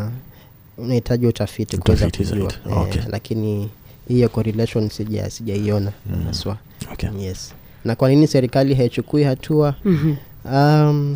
uh, unahitaji utafiti kuweza Utafiti kujua zaidi. Eh, Okay. lakini hiyo correlation sija sijaiona haswa Okay. yes na kwa nini serikali haichukui hatua Mhm. um,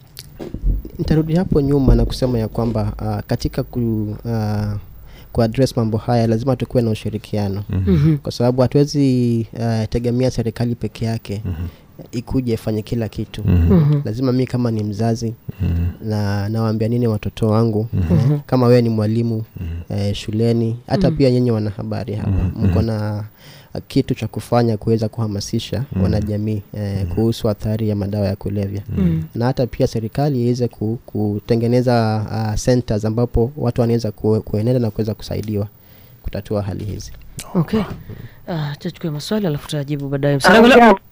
nitarudi hapo nyuma na kusema ya kwamba uh, katika ku, uh, kuaddress mambo haya lazima tukuwe na ushirikiano Mhm. kwa sababu hatuwezi uh, tegemea serikali peke yake ikuje ifanye kila kitu Mhm. lazima mi kama ni mzazi Mhm. na nawaambia nini watoto wangu eh, kama wewe ni mwalimu eh, shuleni hata pia nyinyi wanahabari hapa mko na uh, kitu cha kufanya kuweza kuhamasisha wanajamii eh, kuhusu athari ya madawa ya kulevya na hata pia serikali iweze ku, kutengeneza uh, centers ambapo watu wanaweza ku, kuenenda na kuweza kusaidiwa kutatua hali hizi Okay. Ah, tuchukue maswali alafu tutajibu baadaye. Salamu alaikum. Amjambo.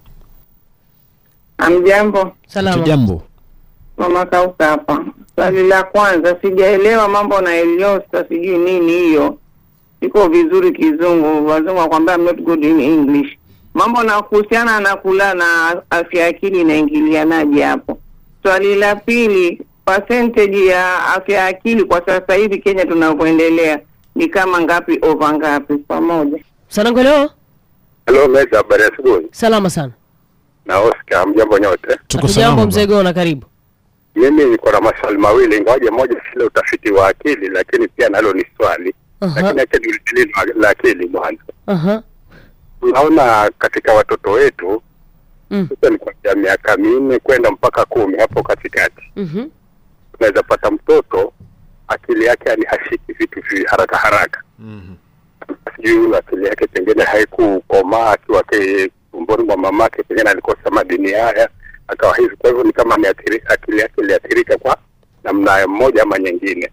Amjambo, Salama. Tujambo. mama Kauka hapa. Swali la kwanza, sijaelewa mambo na Eliosta, sijui nini hiyo. Iko vizuri kizungu, wazungu wakwambia I'm not good in English. Mambo na kuhusiana na kula na afya ya akili inaingilianaje hapo? Swali la pili, percentage ya afya ya akili kwa sasa hivi Kenya tunavyoendelea ni kama ngapi over ngapi pamoja? Salamu leo. Halo Meza, habari ya asubuhi. Salama sana. Na Oscar, mjambo nyote. Tuko Hatujambo salama mzee Gona, karibu. mimi niko na maswali mawili, ingawaje moja sile utafiti wa akili, lakini pia nalo ni swali Aha. lakini acha niulizeni la- la akili mwanzo. Aha. Tunaona katika watoto wetu Mm. sasa ni kuanzia miaka minne kwenda mpaka kumi hapo katikati, Mhm. unaweza pata mtoto akili yake yani hashiki vitu vi haraka haraka, sijui akili yake pengine haikukomaa akiwa ke- tumboni mwa mamake, pengine alikosa madini haya akawa hivi. Kwa hivyo ni kama ameathiri- akili yake iliathirika kwa namna moja ama nyingine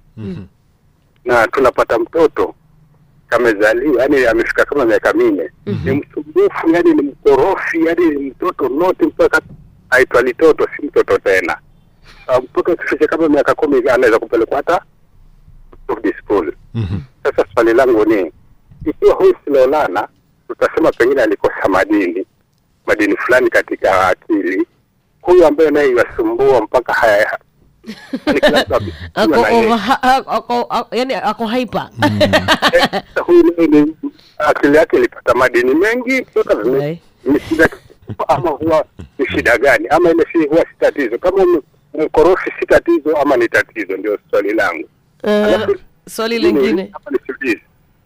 na tunapata mtoto kamezaliwa, yani amefika kama miaka minne, ni msumbufu, yani ni mkorofi, yani ni mtoto noti mpaka aitwa litoto, si mtoto tena. Uh, mtoto akifikisha kama miaka kumi hivi anaweza kupelekwa hata boarding school. Sasa swali langu ni ikiwa huyu Silolana tutasema pengine alikosa madini madini fulani katika akili, huyu ambaye naye yasumbua mpaka haya yani kila mtu akisikia Ako na yeye. over, ha- ha- ako, ako, yani ako hyper. Sasa huyu naye ni akili yake ilipata madini mengi kutoka vime- Right. ni shida ama huwa ni shida gani ama ile si huwa si tatizo kama ni mkorofi si tatizo ama ni tatizo ndio swali langu Eh, Alafu- swali lingine, Hapa nisiulize.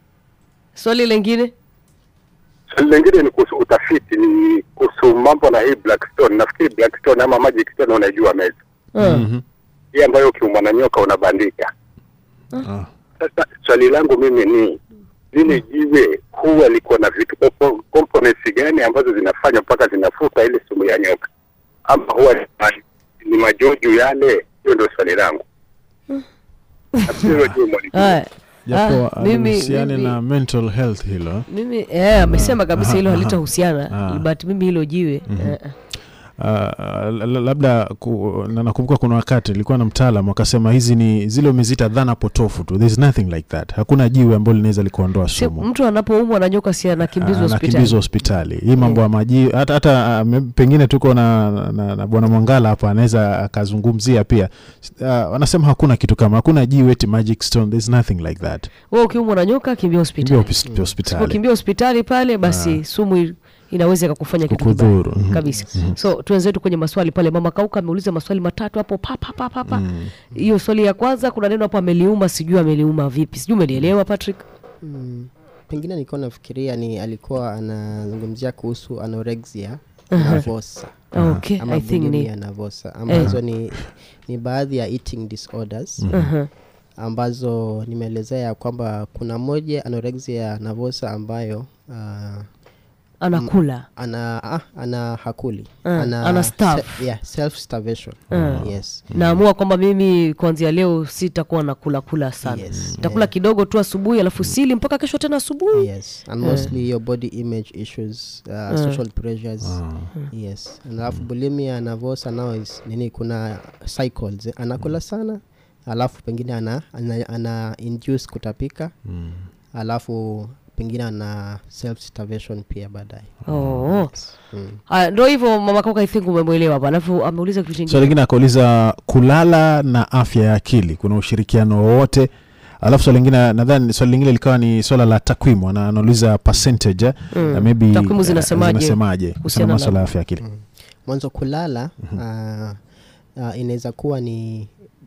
swali lingine. swali lingine ni kuhusu utafiti ni kuhusu mambo na hii blackstone nafikiri blackstone ama magic stone unaijua meza Uh, hii ambayo ukiumwa na nyoka unabandika Ah. Sasa swali langu mimi ni lile jiwe huwa liko na vitu compo- components gani ambazo zinafanya mpaka zinafuta ile sumu ya nyoka, ama huwa ni ma- ni majoju yale? Hiyo ndio swali langu. Nafikiri hilo jiwe mwalijua. haya. japo Ah, mimi- alihusiane mimi- na mental health hilo mimi eh, amesema kabisa hilo aha, halitahusiana ah. but mimi hilo jiwe eh, eh. Uh, la- la- labda ku, na nakumbuka kuna wakati ilikuwa na mtaalam akasema hizi ni zile umezita dhana potofu tu there's nothing like that hakuna jiwe ambalo linaweza likuondoa Si, sumu mtu anapoumwa na nyoka si anakimbizwa anakimbizwa hospitali hospitali hii mambo ya maji hata, hata ah, me- pengine tuko na, na, na bwana mwangala hapa anaweza akazungumzia pia uh, wanasema hakuna kitu kama hakuna jiwe eti magic stone there's nothing like that wewe ukiumwa na nyoka kimbia kimbia hospitali hopis- hospitali ukimbia hospitali pale basi sumu i- inaweza ikakufanya kitu kibaya Kukudhuru, mhm. kabisa so tuenzetu kwenye maswali pale mama kauka ameuliza maswali matatu hapo papapapapa hiyo swali ya kwanza kuna neno hapo ameliuma sijui ameliuma vipi sijui umelielewa patrick mm, pengine nilikuwa nafikiria ni alikuwa anazungumzia kuhusu anorexia nervosa okay ama i think ni bulimia nervosa ambazo ni, ni baadhi ya eating disorders Aha. ambazo nimeelezea ya kwamba kuna moja anorexia nervosa ambayo uh, anakula ana ah, ana hakuli Ah, ana starve. se- yeah, self starvation yes naamua kwamba mimi kuanzia leo sitakuwa nakula kula sana Yes, nitakula kidogo tu asubuhi alafu sili mpaka kesho tena asubuhi yes and mostly your body image issues uh, social pressures yes alafu bulimia nervosa now is nini kuna cycles eh, anakula sana alafu pengine ana, ana, ana induce kutapika alafu pengine ana self starvation pia baadaye oh. mm. Haya, ndo hivyo mama kaka i think umemwelewa hapa alafu ameuliza kitu swali chingine lingine akauliza kulala na afya ya akili kuna ushirikiano wowote alafu swali lingine nadhani swali lingine likawa ni swala la takwimu ana- anauliza percentage eh, na maybe Takwimu eh, zinasemaje zinasemaje kuhusiana kuhusiana na na- maswala ya afya ya akili mwanzo kulala uh, uh, inaweza kuwa ni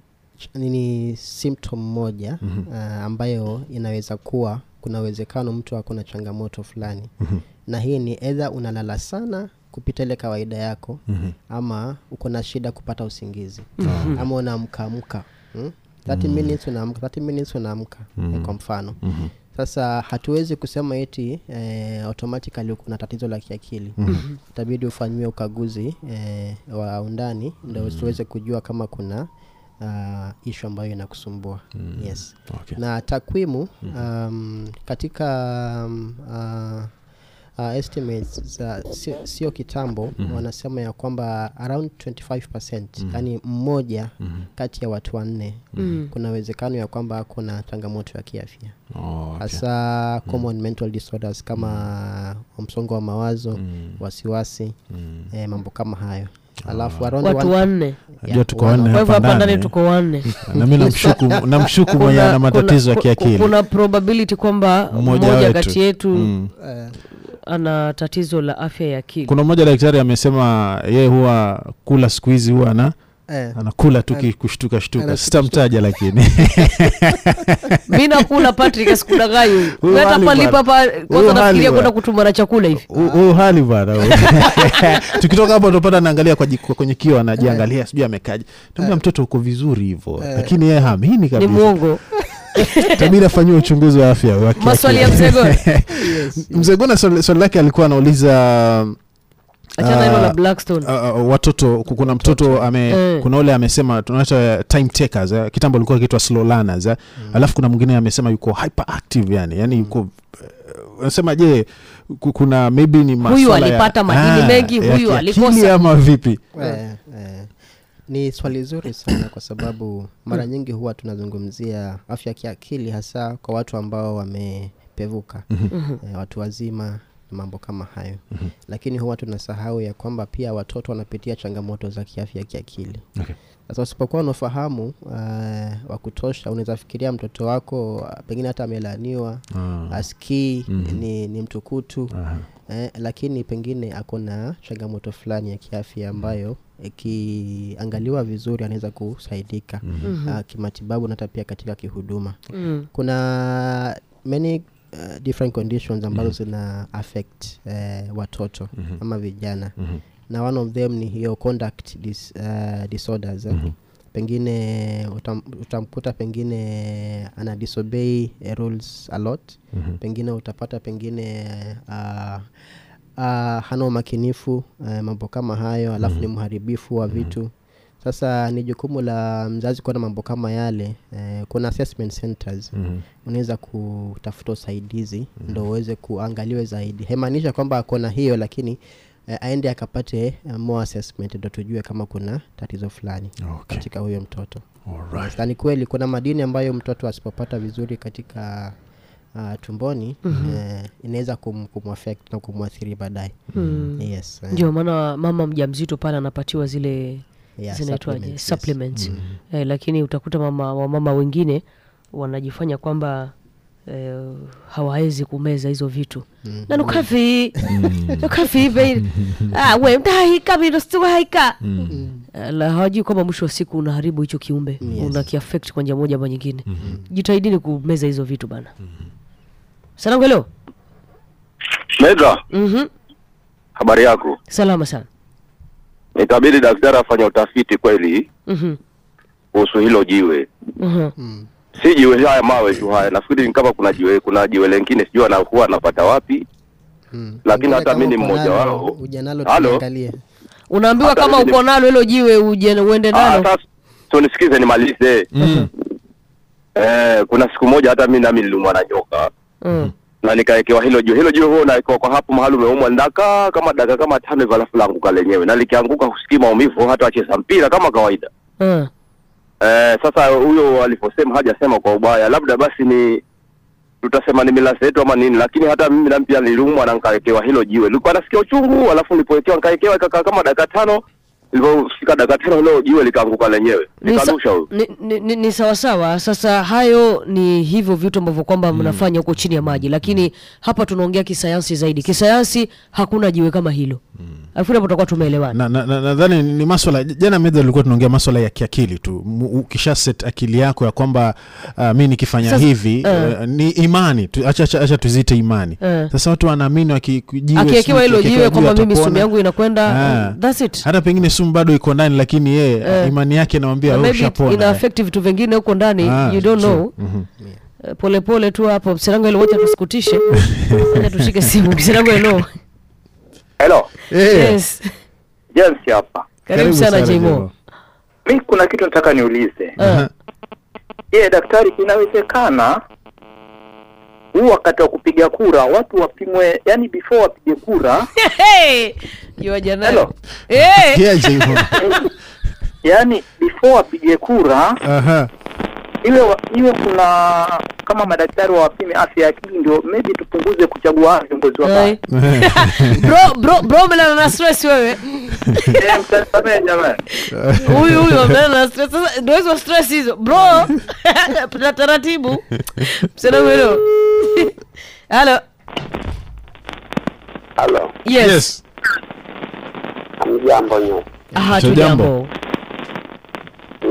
ni symptom moja uh, ambayo inaweza kuwa kuna uwezekano mtu ako na changamoto fulani na hii ni edha unalala sana kupita ile kawaida yako ama uko na shida kupata usingizi ama unaamkaamka hmm? 30 minutes unaamka 30 minutes unaamka eh, kwa mfano sasa hatuwezi kusema eti eh, automatically kuna tatizo la kiakili itabidi ufanyiwe ukaguzi eh, wa undani ndo tuweze kujua kama kuna uh, ishu ambayo inakusumbua yes Okay. na takwimu um, katika um, uh, uh, estimates za sio, sio kitambo wanasema ya kwamba around 25 yani mmoja kati ya watu wanne kuna uwezekano ya kwamba kuna changamoto ya kiafya Oh, okay. hasa common mental disorders kama msongo wa mawazo wasiwasi eh, mambo kama hayo alafu around watu one- wanne najua tuko one- wanne kwa hivyo hapa hapa ndani ndani tuko wanne na mi namshuku namshuku mwenye Kuna- ana matatizo ya kuna- kiakili kuna probability kwamba Mmoja mmoja wetu. kati yetu Mm. eh, ana tatizo la afya ya akili kuna mmoja daktari amesema yeye huwa kula siku hizi huwa ana Eh, anakula tu ki- kushtuka shtuka Anashtuka- sitamtaja lakini mi nakula patrick sikudanganya huyu Huyu Mi hata hali palipa pa Huyu kwanza hali nafikiria bwana. kwenda kutuma na chakula hivi U- huyu hali bwana huyu. tukitoka hapo tupata naangalia kwa jiko- kwenye kio anajiangalia sijui amekaja tambia mtoto uko vizuri hivyo lakini yeye hamini ni kabisa mwongo tabidi afanyiwe uchunguzi wa afya wa kiakili. maswali ya mzegoni yes. mzee gona swali swali lake alikuwa anauliza achana hilo Ah, la blackstone uh, uh, watoto ku- kuna mtoto ame Eh. kuna ule amesema tunaita time takers eh, kitambo alikuwa akiitwa slow learners eh. alafu kuna mwingine amesema yuko hyperactive yani yani yuko eh, unasema je ku- kuna maybe ni maswala ya- alipata madini mengi, ya huyu kiakili alikosa. ama vipi Eh, eh, ni swali zuri sana kwa sababu mara nyingi huwa tunazungumzia afya ya kiakili hasa kwa watu ambao wamepevuka eh, watu wazima na mambo kama hayo lakini huwa tunasahau ya kwamba pia watoto wanapitia changamoto za kiafya ya kiakili Okay. sasa usipokuwa na ufahamu uh, wa kutosha unaweza fikiria mtoto wako uh, pengine hata amelaaniwa Ah. askii ni, ni mtukutu Aha. eh, lakini pengine ako na changamoto fulani ya kiafya ambayo ikiangaliwa vizuri anaweza kusaidika mm-hmm. uh, kimatibabu na hata pia katika kihuduma Mm. kuna many uh, different conditions ambazo zina affect uh, watoto ama vijana na one of them ni hiyo conduct dis, uh, disorders eh. pengine utam, utamkuta pengine ana disobey eh, rules a lot pengine utapata pengine uh, uh, hana umakinifu uh, mambo kama hayo alafu ni mharibifu wa vitu sasa ni jukumu la mzazi kuona mambo kama yale eh, kuna assessment centers unaweza kutafuta usaidizi ndo uweze kuangaliwe zaidi haimaanisha kwamba akona hiyo lakini eh, aende akapate eh, more assessment ndo tujue kama kuna tatizo fulani Okay. katika huyo mtoto Alright. na ni kweli kuna madini ambayo mtoto asipopata vizuri katika uh, tumboni eh, inaweza kum, kumwafect na kumwathiri baadaye Mm. yes, eh, ndio maana mama mjamzito pale anapatiwa zile yeah, zinaitwaje supplements, yes. supplements eh, lakini utakuta mama wamama wengine wanajifanya kwamba eh, hawawezi kumeza hizo vitu Mm. na nukavi nukavi be ah we mtahika bino stiwahaika Eh, la hawajui kwamba mwisho wa siku unaharibu hicho kiumbe Yes. una kiaffect kwa njia moja ama nyingine jitahidini kumeza hizo vitu bana salamu leo Mega, mm habari yako? salama sana Itabidi daktari afanya utafiti kweli Mhm, kuhusu hilo jiwe, mhm. Mm. si jiwe haya mawe tu haya. Nafikiri ni kama kuna jiwe, kuna jiwe lengine sijui anakuwa anapata wapi, Mm. Lakini Pengine hata kama mi ni uko mmoja nalo, wao. uje nalo Halo? tuliangalie. unaambiwa Hata kama mimi ni- uko nalo hilo jiwe uje uende Ah, nalo sasa so nisikize nimalize. Mm. Eh, kuna siku moja hata mimi nami niliumwa na nyoka Mm. na nikawekewa hilo jiwe. Hilo jiwe huwa unawekewa kwa hapo mahali umeumwa, ndakaa kama dakika kama tano hivyo, alafu laanguka lenyewe, na likianguka husikii maumivu, hata wacheza mpira kama kawaida. Mm. Eh, sasa huyo aliposema hajasema kwa ubaya, labda basi ni tutasema ni mila zetu ama nini, lakini hata mimi na pia niliumwa na nikawekewa hilo jiwe. Nilikuwa nasikia uchungu, alafu nilipowekewa nikawekewa ikakaa kama dakika tano. Ilipofika dakika tano hilo jiwe likaanguka lenyewe, Ni, sa- likarusha huyo. ni, ni, ni, ni sawasawa sasa hayo ni hivyo vitu ambavyo kwamba mnafanya huko chini ya maji lakini hapa tunaongea kisayansi zaidi kisayansi hakuna jiwe kama hilo alafu hapo tutakuwa tumeelewana na nadhani na, nadhani ni maswala jana medha tulikuwa tunaongea maswala ya kiakili tu Mu- ukisha set akili yako ya kwamba uh, mi nikifanya Sasa, hivi eh. uh, ni imani tu, acha, acha, acha tuziite imani Eh. sasa watu wanaamini wakijiwe akiwekewa hilo jiwe kwamba mimi sumu atapona. yangu inakwenda Ah. uh, that's it hata pengine sumu bado iko ndani lakini yeye Eh. imani yake namwambia Na "Oh, maybe ushapona." ina affect vitu vingine huko ndani Ah, you don't true. know Mhm. Eh, polepole tu hapo msirango ilo wote tusikutishe acha tushike simu msirango ilo Hello, Eh, yes James hapa. karibu sana jimo Jemo. Mi kuna kitu nataka niulize. Ah, Je, daktari, inawezekana huu wakati wa kupiga kura watu wapimwe, yani before wapige kura, hey, yuaja nayo Hello. Eh, Yeah, Jemo. yani before wapige kura Aha. iwe wa- iwe kuna kama madaktari wawapime afya ya akili, ndio maybe tupunguze kuchagua hawa viongozi wa Hey. bro bro bro umelala na stress wewe Eh, mtasamehe jamani. huyu huyu amelala na stress sasa ndio hizo stress hizo bro na taratibu msana mwelo halo Halo, yes, Yes. mjambo nyote. aha tu Tujambo. jambo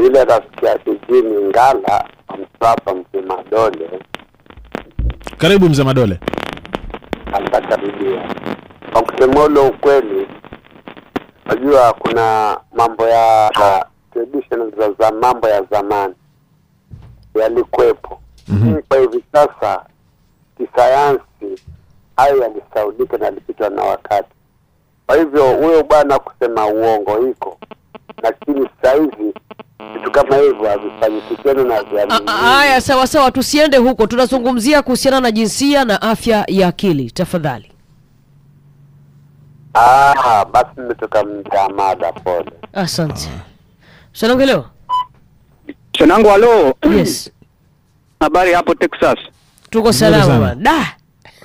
yule rafiki yake Jimmy Ngala Msapa Mzima Dole karibu mzee madole atakaribia. Kwa kusema ule ukweli, najua kuna mambo ya ya tradition za, za mambo ya zamani yalikwepo, lakini kwa hivi sasa kisayansi hayo yalisaudika na yalipitwa na wakati. Kwa hivyo huyo bwana kusema uongo iko, lakini sasa hivi vitu kama hivyo havifanyiki tena na A- a- viamini. Haya, sawa sawa, tusiende huko. Tunazungumzia kuhusiana na jinsia na afya ya akili. Tafadhali. Ah, basi nimetoka mja mada, pole. Asante. Shanongelewa? Shanangu, halo. Yes, Habari hapo Texas? tuko sana. salama bwana. Da,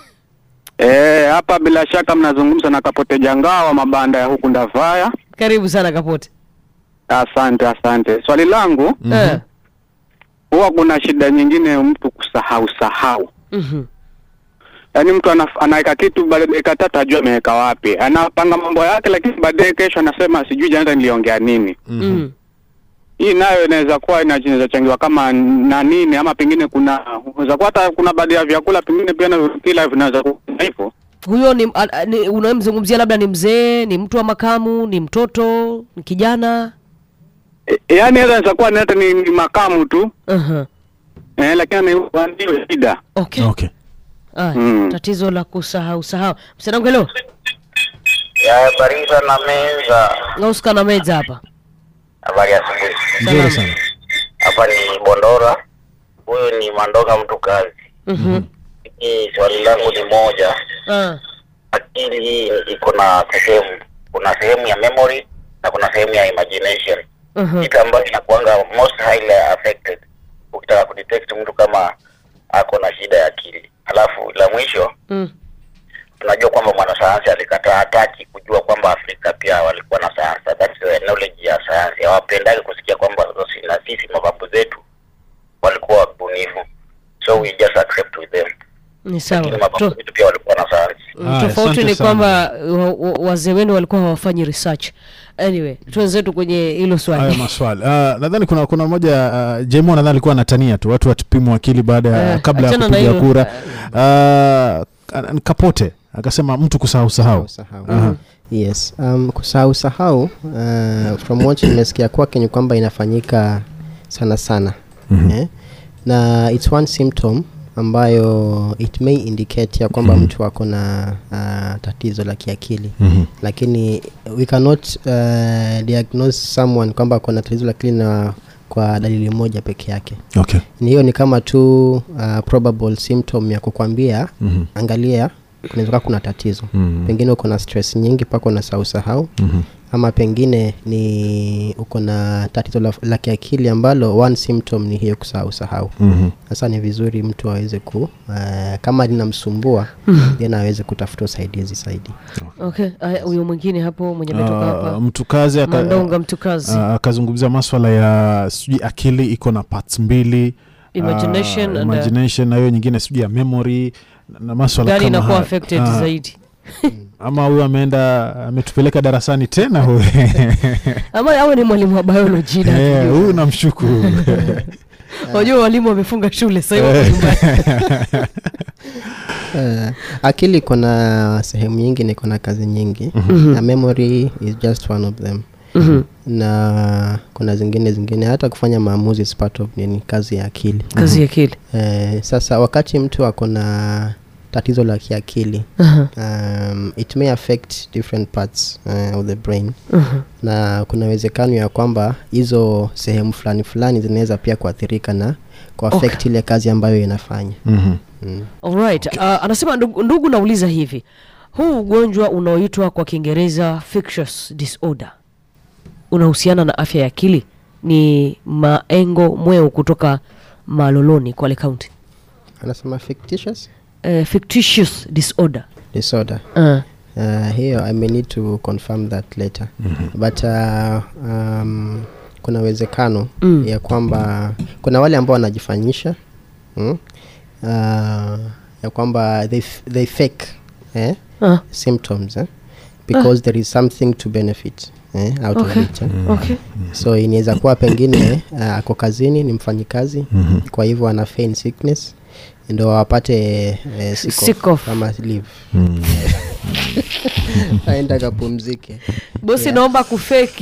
Eh, hapa bila shaka mnazungumza na Kapote Jangaa wa mabanda ya huku Ndavaya. karibu sana Kapote. Asante, asante. Swali langu Eh, huwa kuna shida nyingine mtu kusahau sahau, mhm. yaani mtu anaf- anaweka kitu baada ya dakika tatu ajue ameweka wapi, anapanga mambo yake, lakini baadaye kesho anasema sijui jana niliongea nini. Mm. Hii nayo inaweza kuwa ina- inaweza changiwa kama na nini, ama pengine kuna unaweza kuwa hata kuna baadhi ya vyakula pengine pia na kila vinaweza kuwa hivyo. Huyo ni, a- a- ni unayemzungumzia labda ni mzee, ni mtu wa makamu, ni mtoto, ni kijana? E, yaani inaweza kuwa ni hata ni, ni makamu tu Uh-huh. eh, lakini ni- ndio shida Okay. okay Aya, Mm. tatizo la kusahau sahau. Msanongelo, ya bariza na meza. ngauska na meza hapa. Habari ya asubuhi. nzuri sana Hapa ni Bondora, huyu ni Mandoka mtu kazi. Mhm. Hii swali langu ni moja, Ah. akili hii iko na sehemu, kuna sehemu ya memory na kuna sehemu ya imagination, Mhm. kitu ambayo inakuanga most highly affected ukitaka kudetect mtu kama ako na shida ya akili. Alafu la mwisho Mm. tunajua kwamba mwanasayansi alikataa hataki kujua kwamba Afrika pia walikuwa na sayansi. That's the knowledge ya sayansi. Hawapendagi kusikia kwamba sisi- na sisi mababu zetu walikuwa wabunifu, so we just accept with them. Ni sawa. Lakini mababu To, zetu pia walikuwa na sayansi. mm, Aya, tofauti asante ni sana. kwamba wa- wa- wazee wenu walikuwa hawafanyi research. Anyway, tuenzetu kwenye hilo haya swali. maswali uh, nadhani kuna kuna moja uh, jemo nadhani alikuwa anatania tu watu watupimwa akili baada ya Eh, kabla ya achana na kupiga hilo. kura uh, kapote akasema mtu kusahau sahau Kusahau. Aha. yes um, kusahau sahau uh, from what nimesikia kwake ni kwamba inafanyika sana sana Mhm. eh? na its one symptom ambayo it may indicate ya kwamba Mhm. mtu ako na uh, tatizo la kiakili Mhm. lakini we cannot uh, diagnose someone kwamba ako na tatizo la akili na kwa dalili moja peke yake okay ni hiyo ni kama tu uh, probable symptom ya kukwambia Mhm. angalia kunaweza kuwa kuna tatizo Mhm. pengine uko na stress nyingi mpaka unasahau sahau Mhm. ama pengine ni uko na tatizo la, la kiakili ambalo one symptom ni hiyo kusahau sahau Mhm. sasa ni vizuri mtu aweze ku uh, kama linamsumbua then aweze kutafuta usaidizi zaidi Okay, aya, huyo mwingine hapo mwenye ametoka Uh, hapa. mtu kazi aka- Mandonga mtu kazi. uh, akazungumzia maswala ya sijui akili iko na parts mbili Imagination uh, and, uh, imagination na hiyo nyingine sijui ya memory na- na maswala Gani kama inakuwa haya. affected Ah, zaidi. ama huyu ameenda ametupeleka darasani tena huyu Ama awe ni mwalimu wa biology na Eh, akijua. huyu namshuku Wajua walimu wamefunga shule sasa hivi wako nyumbani. uh, akili iko na sehemu nyingi na iko na kazi nyingi na memory is just one of them Mhm. na kuna zingine zingine hata kufanya maamuzi is part of nini kazi ya akili Kazi ya akili. eh, sasa wakati mtu ako na tatizo la kiakili Aha, um, it may affect different parts uh, of the brain aha. na kuna uwezekano ya kwamba hizo sehemu fulani fulani zinaweza pia kuathirika na kuaffect Okay. ile kazi ambayo inafanya Mhm. mm. Alright. Uh, anasema ndugu, ndugu nauliza hivi. Huu ugonjwa unaoitwa kwa Kiingereza fictitious disorder unahusiana na afya ya akili? Ni Maengo Mweu kutoka Maloloni, Kwale County. anasema fictitious Uh, fictitious disorder. disorder Uh, uh, hiyo i may need to confirm that later but uh, um, kuna uwezekano Mm. ya kwamba kuna wale ambao wanajifanyisha mm? uh, ya kwamba they, f- they fake eh? uh, symptoms eh? because there is something to benefit eh, out Okay. of it eh. okay so inaweza kuwa pengine uh, ako kazini ni mfanyikazi Mhm. kwa hivyo ana feign sickness ndo apate eh, sick off Sick off. ama leave Mm. aenda akapumzike bosi Yeah. naomba kufeki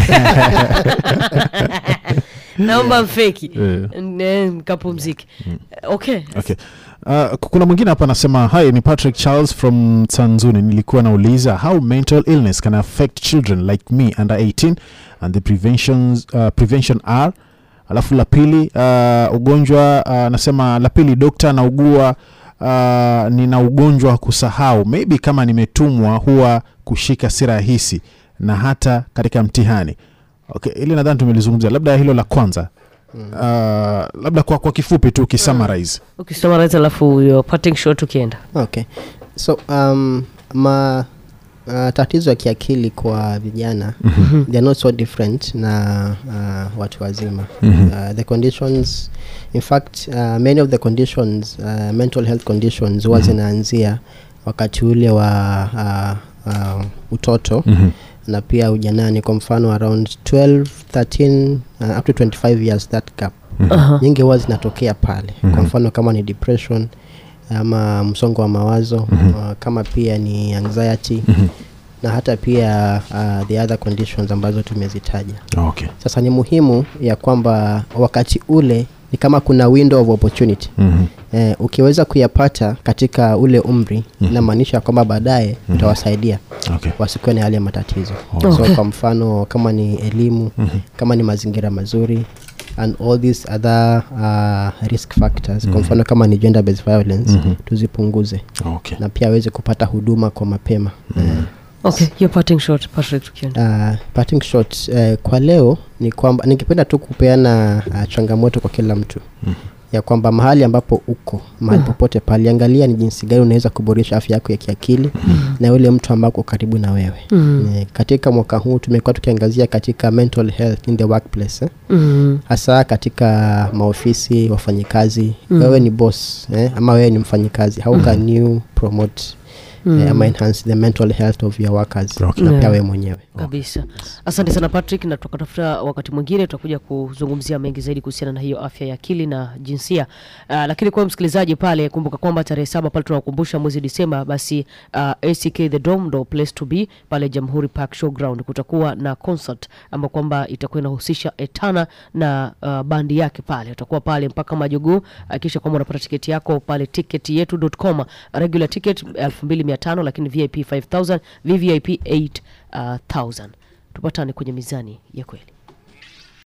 naomba mfeki Yeah. Ne- mkapumzike okay okay Uh, kuna mwingine hapa anasema hi ni patrick charles from tanzuni nilikuwa nauliza how mental illness can affect children like me under 18 and the preventions, uh, prevention are alafu la pili uh, ugonjwa uh, anasema la pili dokta naugua uh, nina ugonjwa wa kusahau maybe kama nimetumwa huwa kushika si rahisi na hata katika mtihani okay ili nadhani tumelizungumzia labda hilo la kwanza uh, labda kwa, kwa kifupi tu ukisummarize ukisummarize alafu your parting shot ukienda okay so um, ma uh, tatizo ya kiakili kwa vijana they are not so different na uh, watu wazima Mhm. uh, the conditions in fact uh, many of the conditions uh, mental health conditions huwa zinaanzia wakati ule wa uh, uh, utoto Mhm. na pia ujanani kwa mfano around 12 13 uh, up to 25 years that gap Aha. nyingi huwa zinatokea pale Mhm. kwa mfano kama ni depression ama msongo wa mawazo Mhm. uh, kama pia ni anxiety Mhm. na hata pia uh, the other conditions ambazo tumezitaja okay sasa ni muhimu ya kwamba wakati ule ni kama kuna window of opportunity Mhm. eh, ukiweza kuyapata katika ule umri Mhm. inamaanisha kwamba baadaye Mhm. utawasaidia okay wasikuwe na yale matatizo Okay. so kwa mfano kama ni elimu Mhm. kama ni mazingira mazuri and all these other uh, risk factors Mhm. kwa mfano kama ni gender based violence Mhm. tuzipunguze okay na pia aweze kupata huduma kwa mapema Mhm. okay your parting shot patrick tukienda uh, parting shot uh, kwa leo ni kwamba ningependa tu kupeana uh, changamoto kwa kila mtu Mhm. ya kwamba mahali ambapo uko mahali Mhm. popote pale angalia ni jinsi gani unaweza kuboresha afya yako ya kiakili na yule mtu ambako karibu na wewe Mhm. Eh, katika mwaka huu tumekuwa tukiangazia katika mental health in the workplace eh? Mhm. hasa katika maofisi wafanyikazi Mm. wewe ni boss eh? ama wewe ni mfanyikazi how can you promote eh, ama enhance the mental health of your workers Okay. na pia Yeah. wewe mwenyewe kabisa asante sana patrick na tukatafuta wakati mwingine tutakuja kuzungumzia mengi zaidi kuhusiana na hiyo afya ya akili na jinsia uh, lakini kwa msikilizaji pale kumbuka kwamba tarehe saba pale tunakumbusha mwezi disemba basi uh, ack the dome ndo place to be pale jamhuri park showground kutakuwa na concert ambao kwamba itakuwa inahusisha etana na uh, bandi yake pale utakuwa pale mpaka majogoo hakikisha kwamba unapata tiketi yako pale tiketyetu.com regular ticket 2500 lakini vip 5000 vvip 8000 tupatane kwenye mizani ya kweli